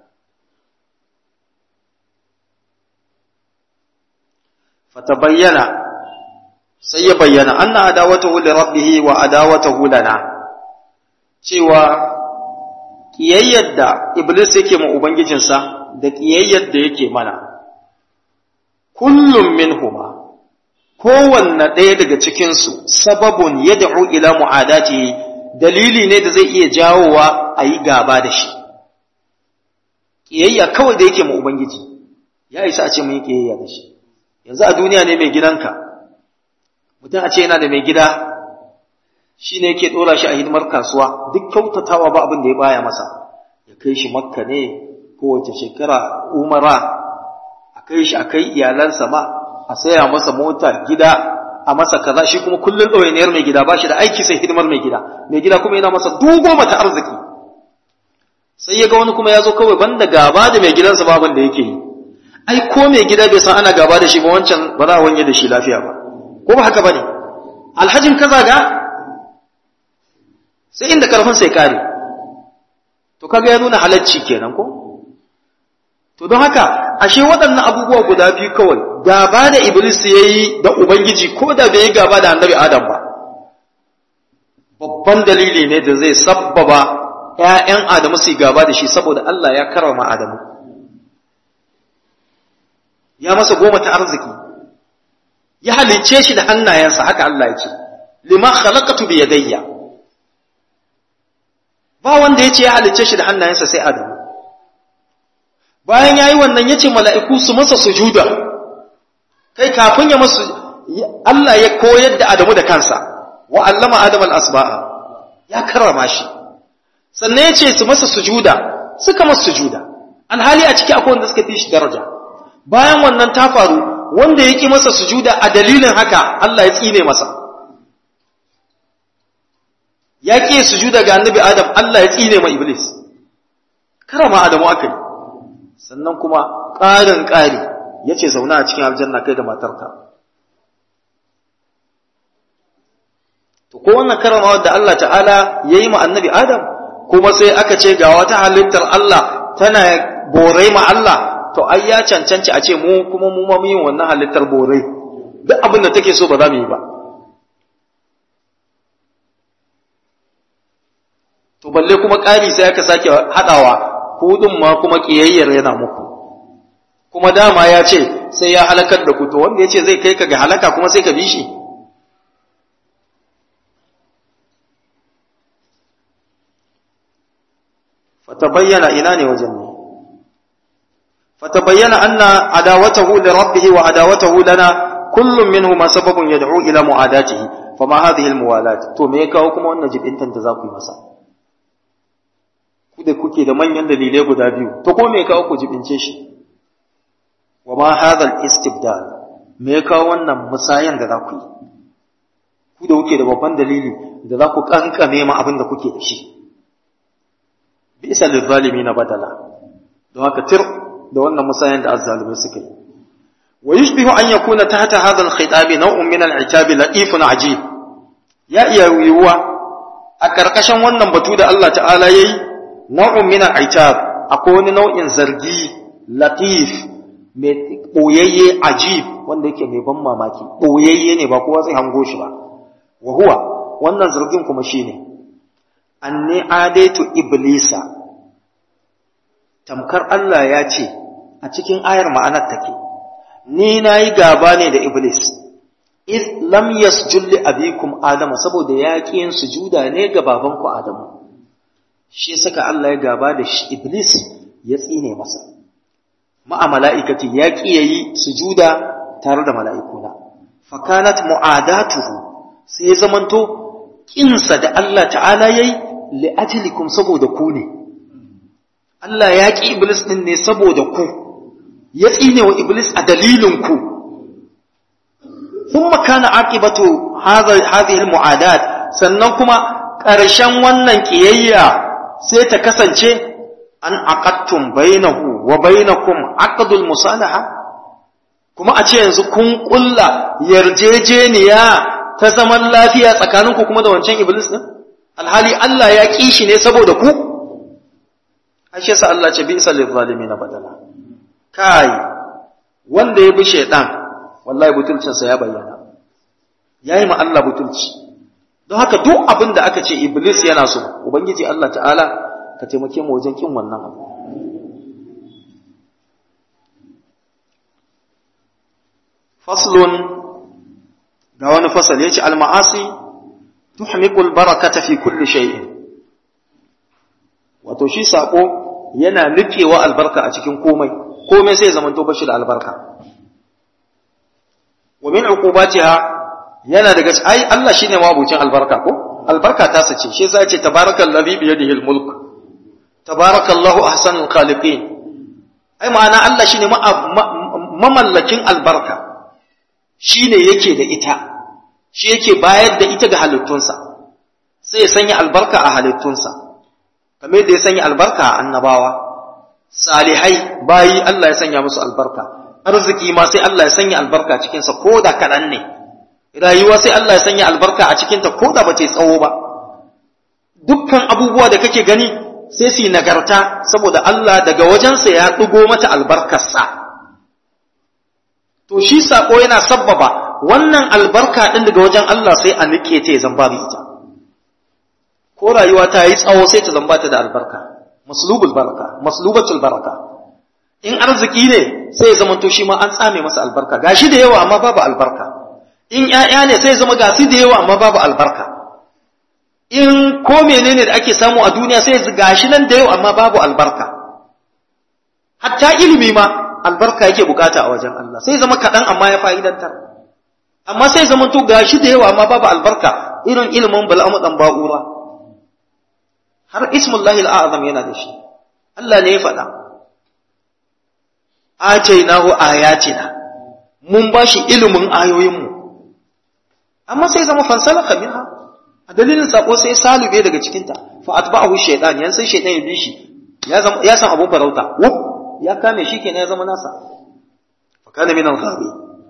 fatabayyana sai ya bayyana anna adawatahu li rabbih wa adawatahu lana cewa ƙiyayyar da Iblis yake ma Ubangijinsa da ƙiyayyar da yake mana, kullum min huma, kowanne ɗaya daga cikinsu sababun ya da'u ila mu'adati dalili ne da zai iya jawowa a yi gaba da shi. Ƙiyayya kawai da yake ma Ubangiji, ya isa a ce mun yi ƙiyayya da shi. Yanzu a duniya ne mai gidanka, mutum a ce yana da mai gida shi ne yake ɗora shi a hidimar kasuwa duk kyautatawa ba abin da ya baya masa ya kai shi makka ne kowace shekara umara a kai shi a kai iyalansa ma a saya masa mota gida a masa kaza shi kuma kullum ɗawainiyar mai gida ba shi da aiki sai hidimar mai gida mai gida kuma yana masa dugo mata arziki sai ya ga wani kuma ya zo kawai banda gaba da mai gidansa ba abin da yake yi ai ko mai gida bai san ana gaba da shi ba wancan ba za a wanye da shi lafiya ba ko ba haka bane alhajin kaza ga sai inda karfin sai kare to kaga ya nuna halacci kenan ko to don haka ashe waɗannan abubuwa guda biyu kawai gaba da iblis ya yi da ubangiji ko da bai yi gaba da annabi adam ba babban dalili ne da zai sabbaba ‘ya'yan adamu su gaba da shi saboda Allah ya karama adamu ya masa goma ta arziki ya halicce shi da hannayensa haka Allah ya ce lima khalaqatu bi yadayya ba wanda ya ce ya halicce shi da hannayensa sai adamu bayan ya yi wannan ya ce mala'iku su masa sujuda kai kafin ya masu Allah ya koyar da Adamu da kansa wa allama Adam al'asba'a ya karrama shi sannan ya ce su masa sujuda suka masa sujuda alhali a ciki akwai wanda suka fi shi daraja bayan wannan ta faru wanda ya ƙi masa sujuda a dalilin haka Allah ya tsine masa ya ƙi sujuda ga annabi Adam Allah ya tsine ma Iblis karama Adamu aka yi sannan kuma ƙarin ƙari ya ce zauna a cikin aljanna kai da matarka to ko wannan karama da Allah ta'ala ya yi ma annabi Adam kuma sai aka ce ga wata halittar Allah tana borai ma Allah to ai ya cancanci a ce mu kuma mu ma yin wannan halittar borai duk abin da take so ba za mu yi ba to balle kuma ƙari sai aka sake haɗawa hudun ma kuma ƙiyayyar yana muku kuma dama ya ce sai ya halakar da ku to wanda ya ce zai kai ka ga halaka kuma sai ka bi shi fatabayyana ina ne wajen ne fatabayyana anna adawatahu li rabbih wa adawatahu lana kullum minhuma sababun yad'u ila mu'adatihi fama hadhihi almuwalat to me ya kawo kuma wannan jibintan da za ku yi masa ku da kuke da manyan dalilai guda biyu to ko me ya kawo ku jibince shi wa ma hadha al-istibdal me ya kawo wannan musayan da za ku yi ku da kuke da babban dalili da za ku kankame ma abin da kuke da shi bisa lizzalimina badala don haka tir da wannan musayan da azzalimai suka yi wa yushbihu an yakuna tahta hadha al-khitab naw'un min al-itab latifun ajib ya iya yiwuwa a karkashin wannan batu da Allah ta'ala yayi nau'un min al-itab akwai wani nau'in zargi latif mai boyayye ajib wanda yake mai ban mamaki boyayye ne ba kowa zai hango shi ba wa huwa wannan zargin kuma shine anni adaitu iblisa tamkar Allah ya ce a cikin ayar ma'anar take ni nayi gaba ne da iblis iz lam yasjud li abikum adama saboda ya yin sujuda ne ga babanku adamu shi saka Allah ya gaba da iblis ya tsine masa ma'a mala'ikati ya ƙi yayi sujuda tare da mala'ikuna fakanat mu'adatuhu sai zamanto kinsa da Allah ta'ala yayi li ajlikum saboda ku ne Allah ya ƙi iblis din ne saboda ku ya tsine wa iblis a dalilin ku thumma kana aqibatu hadhihi almu'adat sannan kuma ƙarshen wannan ƙiyayya sai ta kasance an aqattum bainahu wa bainakum aqdul musalaha kuma a ce yanzu kun kulla yarjejeniya ta zaman lafiya tsakaninku kuma da wancan iblis din alhali Allah ya ƙi shi ne saboda ku ashe sa Allah ce bisa lil zalimin badala kai wanda ya bi shaytan wallahi butulcin sa ya bayyana yayi ma Allah butulci don haka duk abin da aka ce iblis yana so ubangiji Allah ta'ala ka taimake mu wajen kin wannan abu faslun ga wani fasal yace al-ma'asi tuhmiqu al-barakata fi kulli shay'in wato shi sako yana nufewa albarka a cikin komai komai sai zaman to bashi da albarka wa min uqubatiha yana daga ai Allah shine mabucin albarka ko albarka ta sace shi yasa yace tabarakallazi bi yadihi almulk tabarakallahu ahsanul khaliqin ai ma'ana Allah shine mamallakin albarka shine yake da ita shi yake bayar da ita ga halittunsa sai ya sanya albarka a halittunsa kamar yadda ya sanya albarka a annabawa salihai bayi Allah ya sanya musu albarka arziki ma sai Allah ya sanya albarka cikinsa ko da kaɗan ne rayuwa sai Allah ya sanya albarka a cikinta ko da ba ta tsawo ba dukkan abubuwa da kake gani sai su yi nagarta saboda Allah daga wajensa ya ɗigo mata albarkarsa to shi saƙo yana sabbaba wannan albarka ɗin daga wajen Allah sai a nike ta ya zamba ita ko rayuwa ta yi tsawo sai ta zamba ta da albarka maslubul baraka maslubatul baraka in arziki ne sai ya zama to shi ma an tsame masa albarka gashi da yawa amma babu albarka in ƴaƴa ne sai ya zama gasi da yawa amma babu albarka in ko menene da ake samu a duniya sai ya gashi nan da yawa amma babu albarka hatta ilimi ma albarka yake bukata a wajen Allah sai zama kaɗan amma ya fa'idantar amma sai zama to gashi da yawa amma babu albarka irin ilimin bal'amu dan ba'ura har ismullahi al'azam yana da shi Allah ne ya faɗa atainahu ayatina mun bashi ilimin ayoyinmu amma sai zama fansalaka minha a dalilin sako sai salube daga cikinta fa atba'ahu shaytan yan sai shaytan ya bi shi ya zama ya san abun farauta wuf ya kame shi kenan ya zama nasa fa kana min al-ghabi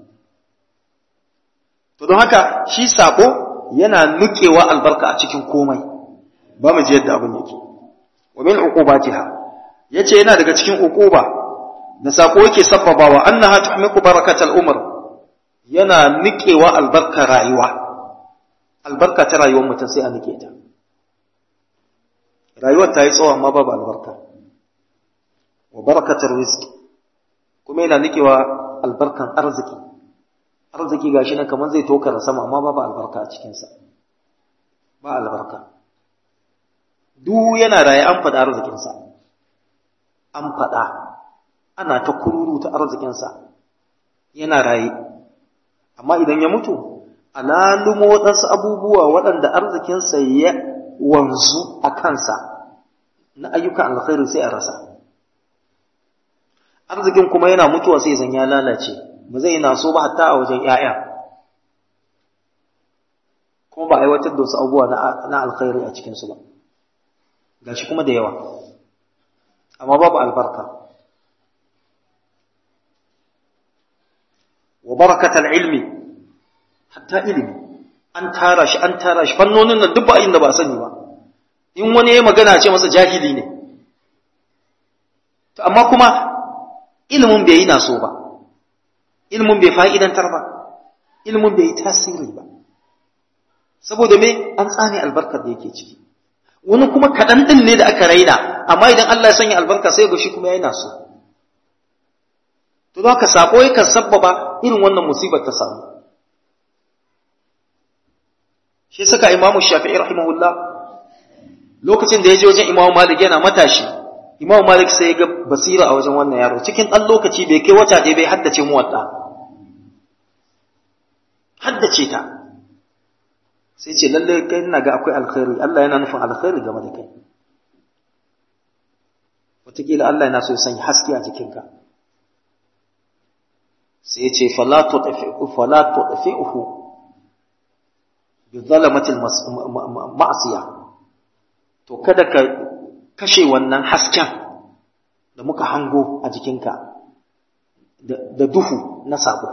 to don haka shi sako yana nukewa albarka a cikin komai ba mu ji yadda abin yake wa min uqubatiha yace yana daga cikin uquba da sako yake sabbabawa annaha tuhmiku barakatal umr yana nikewa albarka rayuwa albarka ta rayuwar mutum sai a nike ta rayuwar ta yi tsawo amma babu albarka wa barakatar rizki kuma yana nikewa albarkan arziki arziki gashi nan kamar zai tokara sama amma babu albarka a cikinsa ba albarka duk yana raye an faɗa arzikinsa an faɗa ana ta kururu ta arzikinsa yana raye amma idan ya mutu alalumo waɗansu abubuwa waɗanda arzikinsa ya wanzu a kansa na ayyukan alkhairi sai a rasa arzikin kuma yana mutuwa sai zan ya lalace ba zai na so ba hatta a wajen ‘ya'ya kuma ba aiwatar da wasu abubuwa na alkhairi a cikinsu ba gashi kuma da yawa amma babu albarka wa barakatal ilmi hatta ilimi an tara shi an tara shi fannonin nan duk ba inda ba sani ba in wani ya magana ce masa jahili ne to amma kuma ilimin bai yi naso ba ilimin bai fa'idantar ba ilimin bai yi tasiri ba saboda me an tsane albarkar da yake ciki wani kuma kaɗan ɗin ne da aka raina amma idan Allah ya sanya albarka sai ga shi kuma ya yi naso to za ka sako yakan sabbaba irin wannan musibar ta samu shi saka imamu shafi'i rahimahullah lokacin da ya je wajen imamu malik yana matashi imamu malik sai ya ga basira a wajen wannan yaro cikin ɗan lokaci bai kai wata ɗaya bai haddace mu wadda haddace ta sai ce lalle kai ina ga akwai alkhairi Allah yana nufin alkhairi game da kai wataƙila Allah yana so ya sanya haske a jikinka sai ya ce fala tuɗafi'uhu bi zalamatil ma'asiya to kada ka kashe wannan hasken da muka hango a jikinka da duhu na sako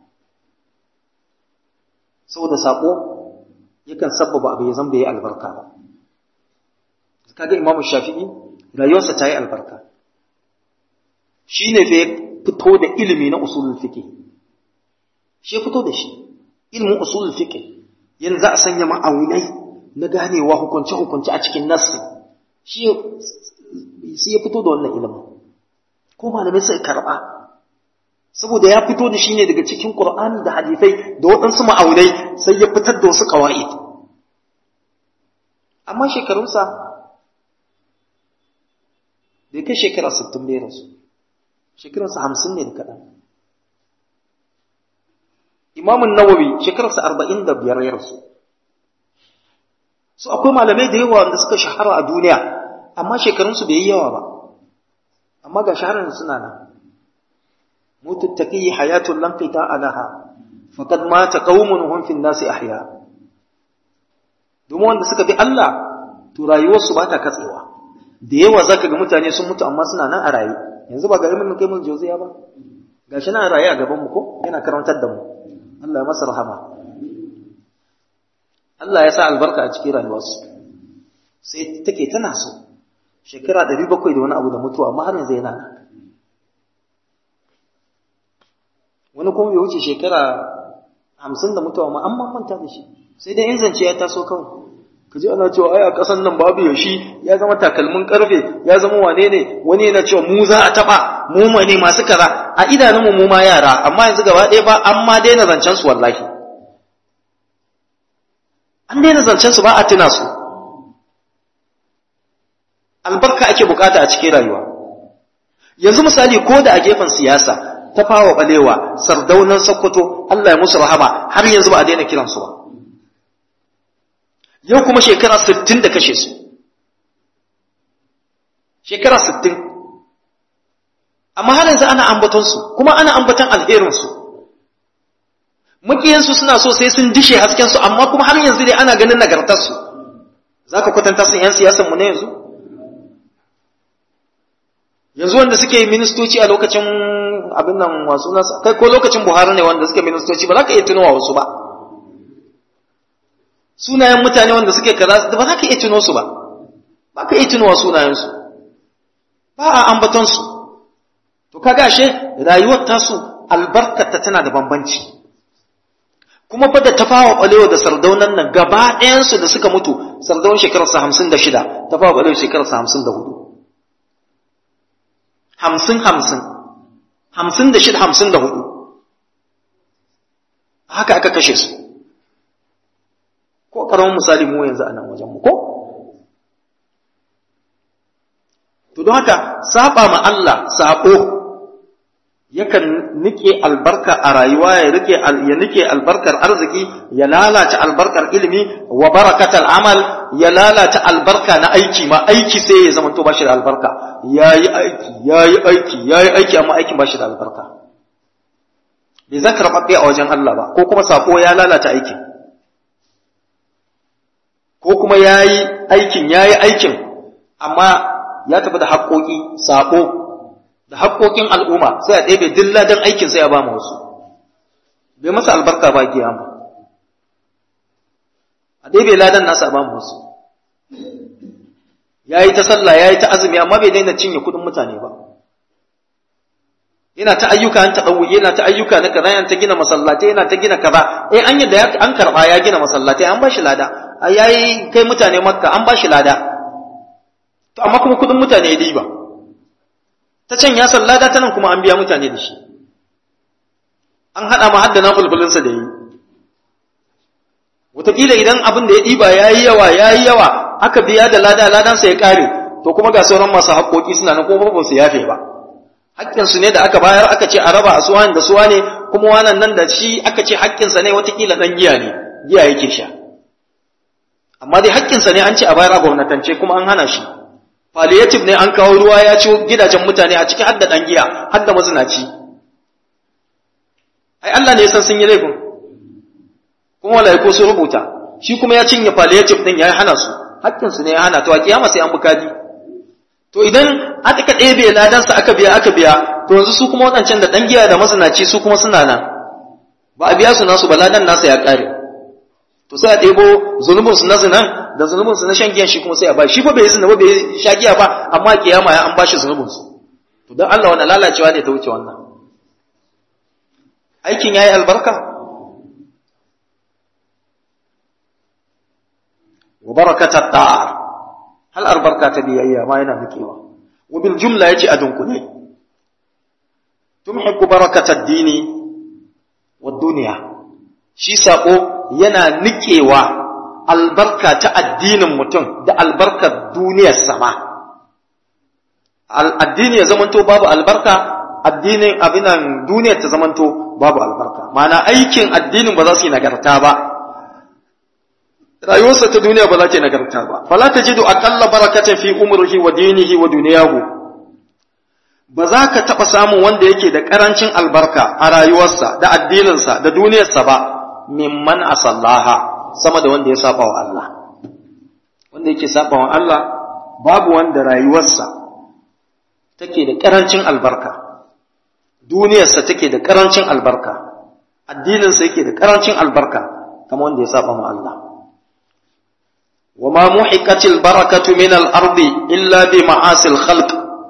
saboda sako yakan sabbaba abu ya zan bai yi albarka ba kaga imamu shafi'i rayuwarsa ta yi albarka shi ne fa ya fito da ilimi na usulul fiqh shi ya fito da shi ilimin usulul fiqh yanzu za a sanya ma'aunai na ganewa hukunce hukunce a cikin nassi shi sai ya fito da wannan ilimin ko malamai sai karba saboda ya fito da shi ne daga cikin Qur'ani da hadisai da waɗansu ma'aunai sai ya fitar da wasu qawaid amma shekarunsa bai kai shekara 60 bai rasu shekarunsa 50 ne da kaɗan imamun nawawi shekararsa arba'in da biyar ya rasu su akwai malamai da yawa wanda suka shahara a duniya amma shekarunsu bai yi yawa ba amma ga shaharar suna nan mutu taqi hayatun lam qita alaha faqad mata qaumun hum fi nasi ahya domin wanda suka bi Allah to rayuwarsu ba ta katsewa da yawa zaka ga mutane sun mutu amma suna nan a raye yanzu ba ga ibn qayyim jawziya ba gashi na raye a gaban mu ko yana karantar da mu Allah ya masa rahama Allah ya sa albarka a cikin rayuwarsu sai take tana so shekara 700 da wani abu da mutuwa amma har yanzu yana nan wani kuma bai wuce shekara 50 da mutuwa amma an manta da shi sai dai in zance ya taso kawai ka ji ana cewa ai a ƙasan nan babu yashi ya zama takalmin karfe ya zama wane ne wani yana cewa mu za a taɓa mu ne masu kaza a idanunmu mu ma yara amma yanzu gaba ɗaya ba an ma daina zancen su wallahi an daina zancen su ba a tuna su albarka ake bukata a cikin rayuwa yanzu misali ko da a gefen siyasa ta fawa balewa sardaunan sokoto Allah ya musu rahama har yanzu ba a daina kiransu ba yau kuma shekara sittin da kashe su shekara sittin amma har yanzu ana ambatonsu kuma ana ambaton alherinsu makiyansu suna so sai sun dishe haskensu amma kuma har yanzu dai ana ganin nagartarsu za ka kwatanta sun 'yan siyasanmu na yanzu yanzu wanda suke ministoci a lokacin abin nan wasu nasa kai ko lokacin buhari ne wanda suke ministoci ba za ka iya tunowa wasu ba sunayen mutane wanda suke kaza ba za ka iya tuno su ba ba ka iya tunowa sunayensu ba a ambatonsu to kaga ashe rayuwar tasu albarkata tana da bambanci kuma fa da tafawa balewa da sardaunan nan gaba ɗayansu da suka mutu sardaunan shekararsa hamsin da shida tafawa balewa shekararsa hamsin da hudu hamsin hamsin hamsin da shida hamsin da hudu haka aka kashe su ko karamin misali mu yanzu a nan wajen mu ko to don haka saba ma Allah sabo yakan nike albarka a rayuwa ya rike ya nike albarkar arziki ya lalata albarkar ilimi wa barakatal amal ya lalata albarka na aiki ma aiki sai ya zama to bashi da albarka yayi aiki yayi aiki yayi aiki amma aikin bashi da albarka bai zan karɓaɓɓe a wajen Allah ba ko kuma sako ya lalata aikin ko kuma yayi aikin yayi aikin amma ya tafi da haƙoƙi sako da haƙoƙin al'umma sai a ɗebe dilla don aikin sai a ba wasu bai masa albarka ba kiyama a ɗebe ladan nasa a ba wasu ya yi ta sallah ya yi ta azumi amma bai daina cinye kuɗin mutane ba yana ta ayyuka an taɗau yana ta ayyuka na kaza yana ta gina masallatai yana ta gina kaza eh an yadda an karɓa ya gina masallatai an ba shi lada ya yi kai mutane makka an ba shi lada to amma kuma kuɗin mutane ya diba ta can ya sallada ta nan kuma an biya mutane da shi an haɗa ma haddana fulfulinsa da yi wataƙila idan abin da ya ɗiba ya yi yawa ya yi yawa aka biya da lada ladansa ya ƙare to kuma ga sauran masu haƙoƙi suna nan kuma ba su yafe ba haƙƙinsu ne da aka bayar aka ce a raba a suwa da suwa ne kuma wannan nan da shi aka ce haƙƙinsa ne wataƙila ɗan giya ne giya yake sha amma dai haƙƙinsa ne an ce a bayar a gwamnatance kuma an hana shi palliative ne an kawo ruwa ya ci gidajen mutane a ciki hadda dan giya hadda mazinaci ai Allah ne ya san sun yi laifin kuma malaiku sun rubuta shi kuma ya cinye palliative din ya hana su hakkin su ne ya hana to a kiyama sai an bukadi to idan aka ɗebe ladan sa aka biya aka biya to yanzu su kuma wadancan da dan giya da mazinaci su kuma suna nan ba a biya su nasu ba ladan nasa ya kare to sai a ɗebo zunubin su na zinan da zunubin su na shan giyan shi kuma sai a ba shi fa bai zina ba bai sha giya ba amma kiyama ya an ba shi zunubin su to dan Allah wannan lalacewa ne ta wuce wannan aikin yayi albarka wa barakata ta'a hal albarka ta biyayya ma yana nikewa wa bil jumla yace a dunkule tumhiku barakata ad-dini wad dunya shi sako yana nikewa albarka ta addinin mutum da albarkar duniyar sama addini ya zamanto babu albarka addinin abinan duniyar ta zamanto babu albarka ma'ana aikin addinin ba za su yi nagarta ba rayuwarsa ta duniya ba za ta yi nagarta ba fala tajidu aqalla barakatan fi umrihi wa dinihi wa dunyahu ba za ka taɓa samun wanda yake da ƙarancin albarka a rayuwarsa da addininsa da duniyarsa ba mimman asallaha sama da wanda ya saba wa Allah wanda yake saba wa Allah babu wanda rayuwarsa take da ƙarancin albarka duniyarsa take da ƙarancin albarka addininsa yake da ƙarancin albarka kamar wanda ya saba wa Allah وما محقت البركة من الأرض إلا بمعاصي الخلق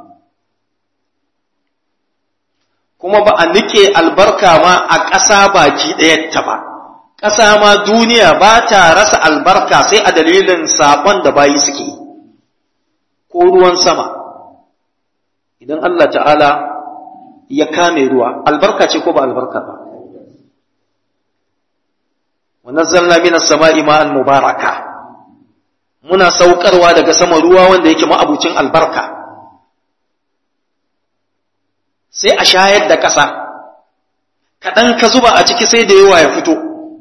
kuma ba a nike albarka ma a ƙasa baki ɗayarta ba ƙasa ma duniya ba ta rasa albarka sai a dalilin saɓon da bayi suke yi ko ruwan sama idan Allah ta'ala ya kame ruwa albarka ce ko ba albarka ba wa nazzalna minas sama'i ma'an mubaraka muna saukarwa daga sama ruwa wanda yake ma'abucin albarka sai a shayar da ƙasa kaɗan ka zuba a ciki sai da yawa ya fito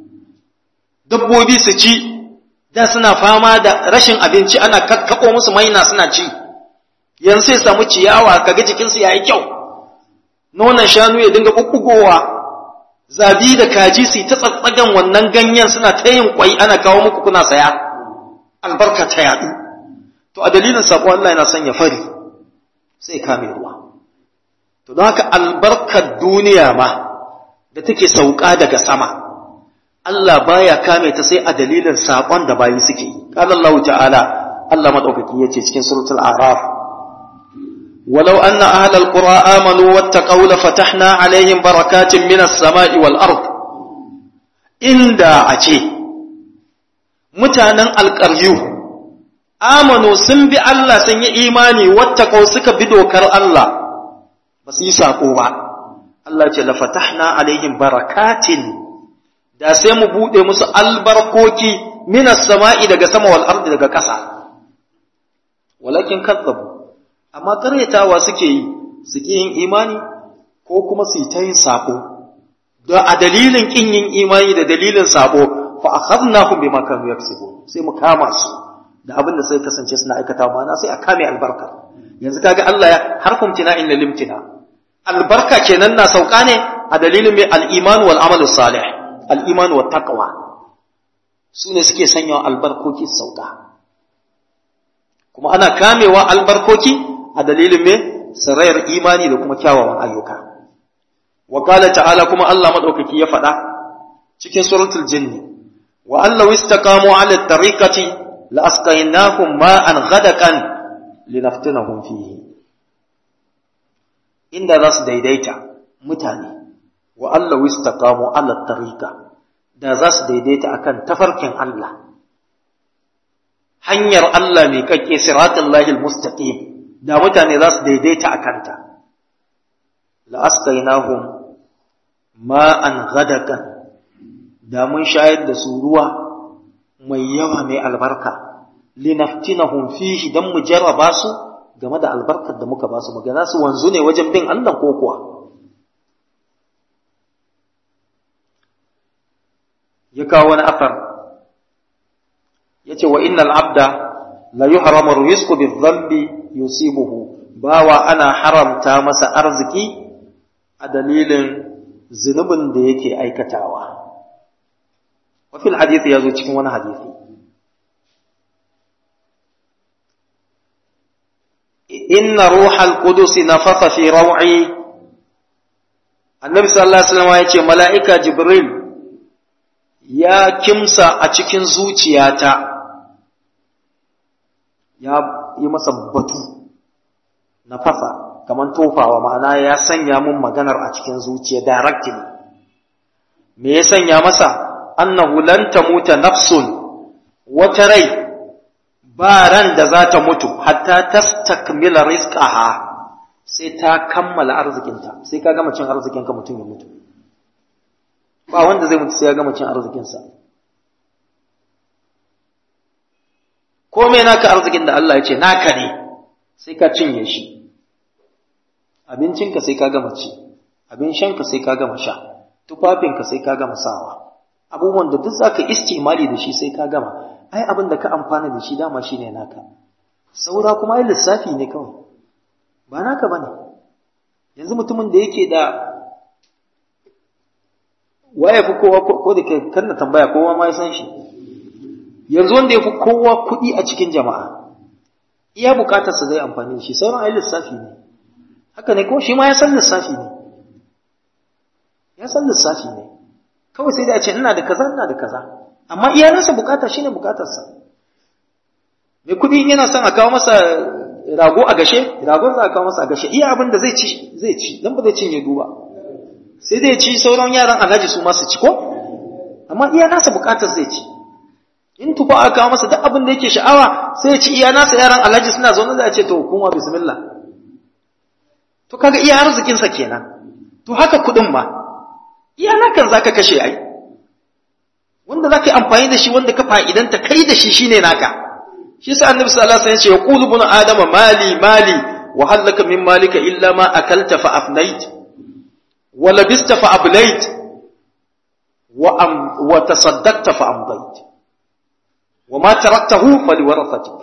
dabbobi su ci da suna fama da rashin abinci ana kakkaɓo musu maina suna ci yanzu sai samu ciyawa kaga jikinsu ya yi kyau nonon shanu ya dinga ɓuɓɓugowa zabi da kaji su ta tsatsagan wannan ganyen suna ta yin kwai ana kawo muku kuna saya albarka ta yaɗu to a dalilin sako Allah yana son ya fari sai kame ruwa to don haka albarkar duniya ma da take sauka daga sama Allah baya kame ta sai a dalilin sakon da bayi suke qala Allah ta'ala Allah madaukaki yace cikin suratul a'raf ولو أن أهل القرى آمنوا واتقوا لفتحنا عليهم بركات من السماء والأرض إن دا أتي mutanen alƙaryu amanu sun bi Allah sun yi imani wattaqau suka bi dokar Allah ba su yi saƙo ba Allah ce lafatahna alaihim barakatin da sai mu buɗe musu albarkoki minas sama'i daga sama wal ardi daga ƙasa walakin kadzabu amma karyatawa suke yi suke yin imani ko kuma su yi ta yin saƙo don a dalilin ƙin yin imani da dalilin saƙo fa akhadnahum bima kanu yaksubun sai mu kama su da abin da sai kasance suna aikata mana sai a kame albarka yanzu kaga Allah ya harfum tina inna limtina albarka kenan na sauka ne a dalilin mai al-iman wal amal salih al-iman wat taqwa su ne suke sanya albarkoki sauka kuma ana kamewa albarkoki a dalilin mai sarayar imani da kuma kyawawan ayyuka wa qala ta'ala kuma Allah madaukaki ya faɗa cikin suratul jinni وأن لو استقاموا على الطريقة لأسقيناهم ماء غدقا لنفتنهم فيه إن ذاس ديديتا متاني وأن لو استقاموا على الطريقة da za su daidaita akan tafarkin Allah hanyar Allah mai kake siratul lahil mustaqim da mutane za su daidaita a kanta la asqainahum ma'an ghadakan da mun shayar da su ruwa mai yawa mai albarka linaftinahum fihi dan mu jarraba su game da albarkar da muka ba su muga za su wanzu ne wajen bin Allah ko kuwa ya kawo wani afar yace wa innal abda la yuhramu rizqu bi-dhanbi yusibuhu bawa ana haramta masa arziki a dalilin zunubin da yake aikatawa وفي الحديث يزو cikin wani hadisi inna ruhal qudus nafatha fi raw'i annabi sallallahu alaihi wasallam yace mala'ika jibril ya kimsa a cikin zuciyata ya yi masa batu nafasa kaman tofawa ma'ana ya sanya mun maganar a cikin zuciya directly me ya sanya masa annahu lan tamuta nafsun wata rai ba ran da za ta mutu hatta tastakmila rizqaha sai ta kammala arzikinta sai ka gama cin arzikinka mutum ya mutu ba wanda zai mutu sai ya gama cin arzikinsa komai naka arzikin da Allah ya ce naka ne sai ka cinye shi abincinka sai ka gama ci abin shanka sai ka gama sha tufafinka sai ka gama sawa abubuwan da duk zaka istimali da shi sai ka gama ai abin da ka amfana da shi dama shine naka saura kuma ai lissafi ne kawai ba naka bane yanzu mutumin da yake da waye fi kowa ko da kai kan na tambaya kowa ma ya san shi yanzu wanda ya fi kowa kuɗi a cikin jama'a iya bukatarsa zai amfani da shi sauran ai lissafi ne haka ne ko shi ma ya san lissafi ne ya san lissafi ne kawai sai da a ce ina da kaza ina da kaza amma iyalansa bukata shine bukatarsa mai kuɗi yana son a kawo masa rago a gashe ragon za a kawo masa a gashe iya abin da zai ci zai ci dan ba zai cinye duba sai dai ci sauran yaran alhaji su masu ci ko amma iya nasa bukatar zai ci in tufa aka kawo masa duk abin da yake sha'awa sai ya ci iya nasa yaran alhaji suna zaune da a ce to kuma bismillah to kaga iya arzikinsa kenan to haka kuɗin ma iya nakan zaka kashe ai wanda zaka yi amfani da shi wanda ka fa'idanta kai da shi shine naka shi sa annabi sallallahu alaihi wasallam ya ce yaqulu ibn adama mali mali wa hal laka min malika illa ma akalta fa afnait wa labista fa ablait wa am wa tasaddaqta fa amdait wa ma taraktahu faliwarathatik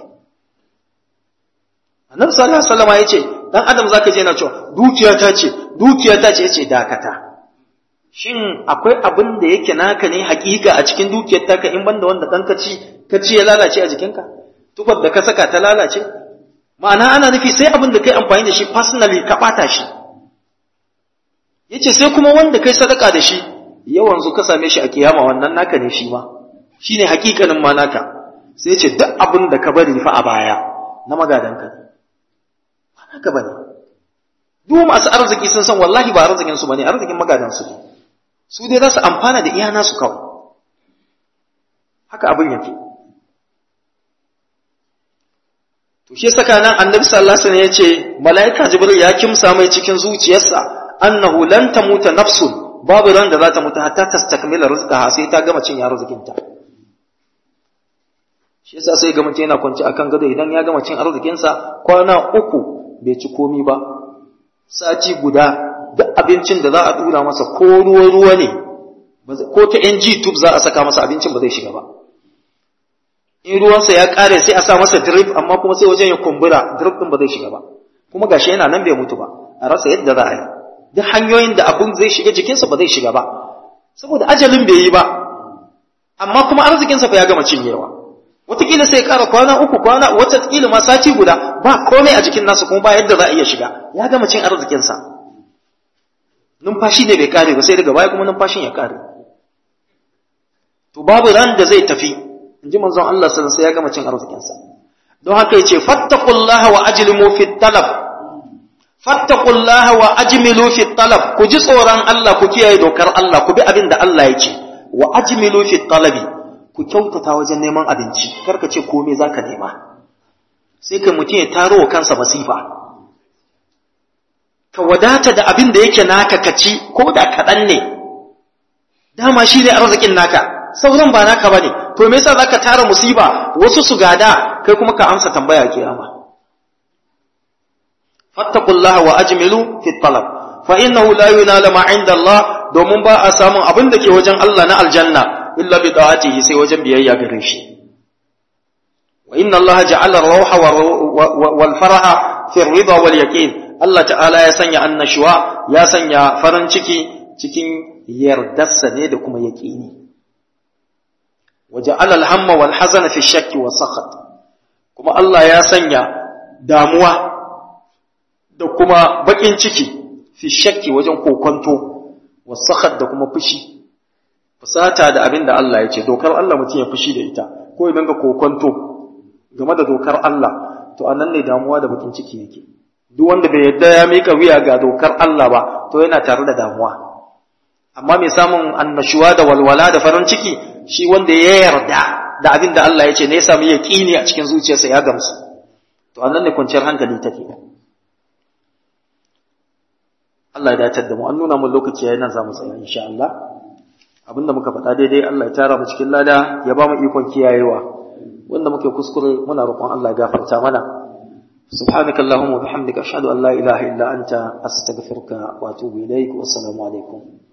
annabi sallallahu alaihi wasallam ya ce dan adam zaka je na cewa dukiya ta ce dukiya ta ce yace dakata shin akwai abin da yake naka ne hakika a cikin dukiyar taka in banda wanda dan ka ci ka ci ya lalace a jikinka tufar da ka saka ta lalace ma'ana ana nufi sai abin da kai amfani da shi personally ka bata shi yace sai kuma wanda kai sadaka da shi yawan zu ka same shi a kiyama wannan naka ne shi ma shine hakikanin ma naka sai yace duk abin da ka bari fa a baya na magadanka ne ba naka bane duk masu arziki sun san wallahi ba arzikin su bane arzikin magadan su ne su dai za su amfana da iya nasu kawai haka abin yake to shi saka nan annabi sallallahu alaihi wasallam yace malaika jibril ya kimsa mai cikin zuciyarsa annahu lan tamuta nafsun babu ran da za ta mutu hatta tastakmila rizqaha sai ta gama cin arzikinta shi yasa sai ga mutum yana kwanci akan gado idan ya gama cin arzikinsa kwana uku bai ci komi ba sati guda duk abincin da za a dura masa ko ruwa ruwa ne ko ta NG tube za a saka masa abincin ba zai shiga ba in ruwansa ya kare sai a sa masa drip amma kuma sai wajen ya kumbura drip din ba zai shiga ba kuma gashi yana nan bai mutu ba a rasa yadda za a yi duk hanyoyin da abun zai shiga jikinsa ba zai shiga ba saboda ajalin bai yi ba amma kuma arzikinsa fa ya gama cinyewa wataƙila sai ya ƙara kwana uku kwana wataƙila ma sati guda ba komai a jikin nasa kuma ba yadda za a iya shiga ya gama cin arzikinsa numfashi ne bai kare ba sai daga baya kuma numfashin ya kare to babu ran da zai tafi in ji manzon Allah sallallahu alaihi ya gama cin arzikinsa don haka yace fattaqullaha wa ajlimu fi talab fattaqullaha wa ajmilu fi talab ku ji tsoron Allah ku kiyaye dokar Allah ku bi abin da Allah ya ce wa ajmilu fi talabi ku kyautata wajen neman abinci karka ce komai zaka nema sai kai mutum ya taro wa kansa masifa ka wadata da abin da yake naka ka ci ko da kaɗan ne dama shi ne arzikin naka sauran ba naka bane to me yasa zaka tara musiba wasu su gada kai kuma ka amsa tambaya kiyama fattaqullaha wa ajmilu fi talab fa innahu la yunala ma inda Allah domin ba a samun abin da ke wajen Allah na aljanna illa bi da'atihi sai wajen biyayya gare shi wa inna Allah ja'ala ar-rawha wal faraha fi ar-ridha wal yaqin Allah ta'ala ya sanya annashuwa ya sanya farin ciki cikin yardarsa ne da kuma yaqini waja'ala al-hamma wal hazana fi shakki wa sakhat kuma Allah ya sanya damuwa da kuma bakin ciki fi shakki wajen kokonto wa sakhat da kuma fushi fusata da abin da Allah ya ce dokar Allah mutum ya fushi da ita ko idan ga kokonto game da dokar Allah to anan ne damuwa da bakin ciki yake duk wanda bai yadda ya mika wuya ga dokar Allah ba to yana tare da damuwa amma mai samun annashuwa da walwala da farin ciki shi wanda ya yarda da abin da Allah ya ce ne ya samu yaqini a cikin zuciyarsa ya gamsu to anan ne kwanciyar hankali take Allah ya dace da mu an nuna mun lokaci yayin nan zamu tsaya insha Allah abinda muka faɗa daidai Allah ya tara mu cikin lada ya ba mu ikon kiyayewa wanda muke kuskure muna roƙon Allah ya gafarta mana سبحانك اللهم وبحمدك أشهد أن لا إله إلا أنت أستغفرك وأتوب إليك والسلام عليكم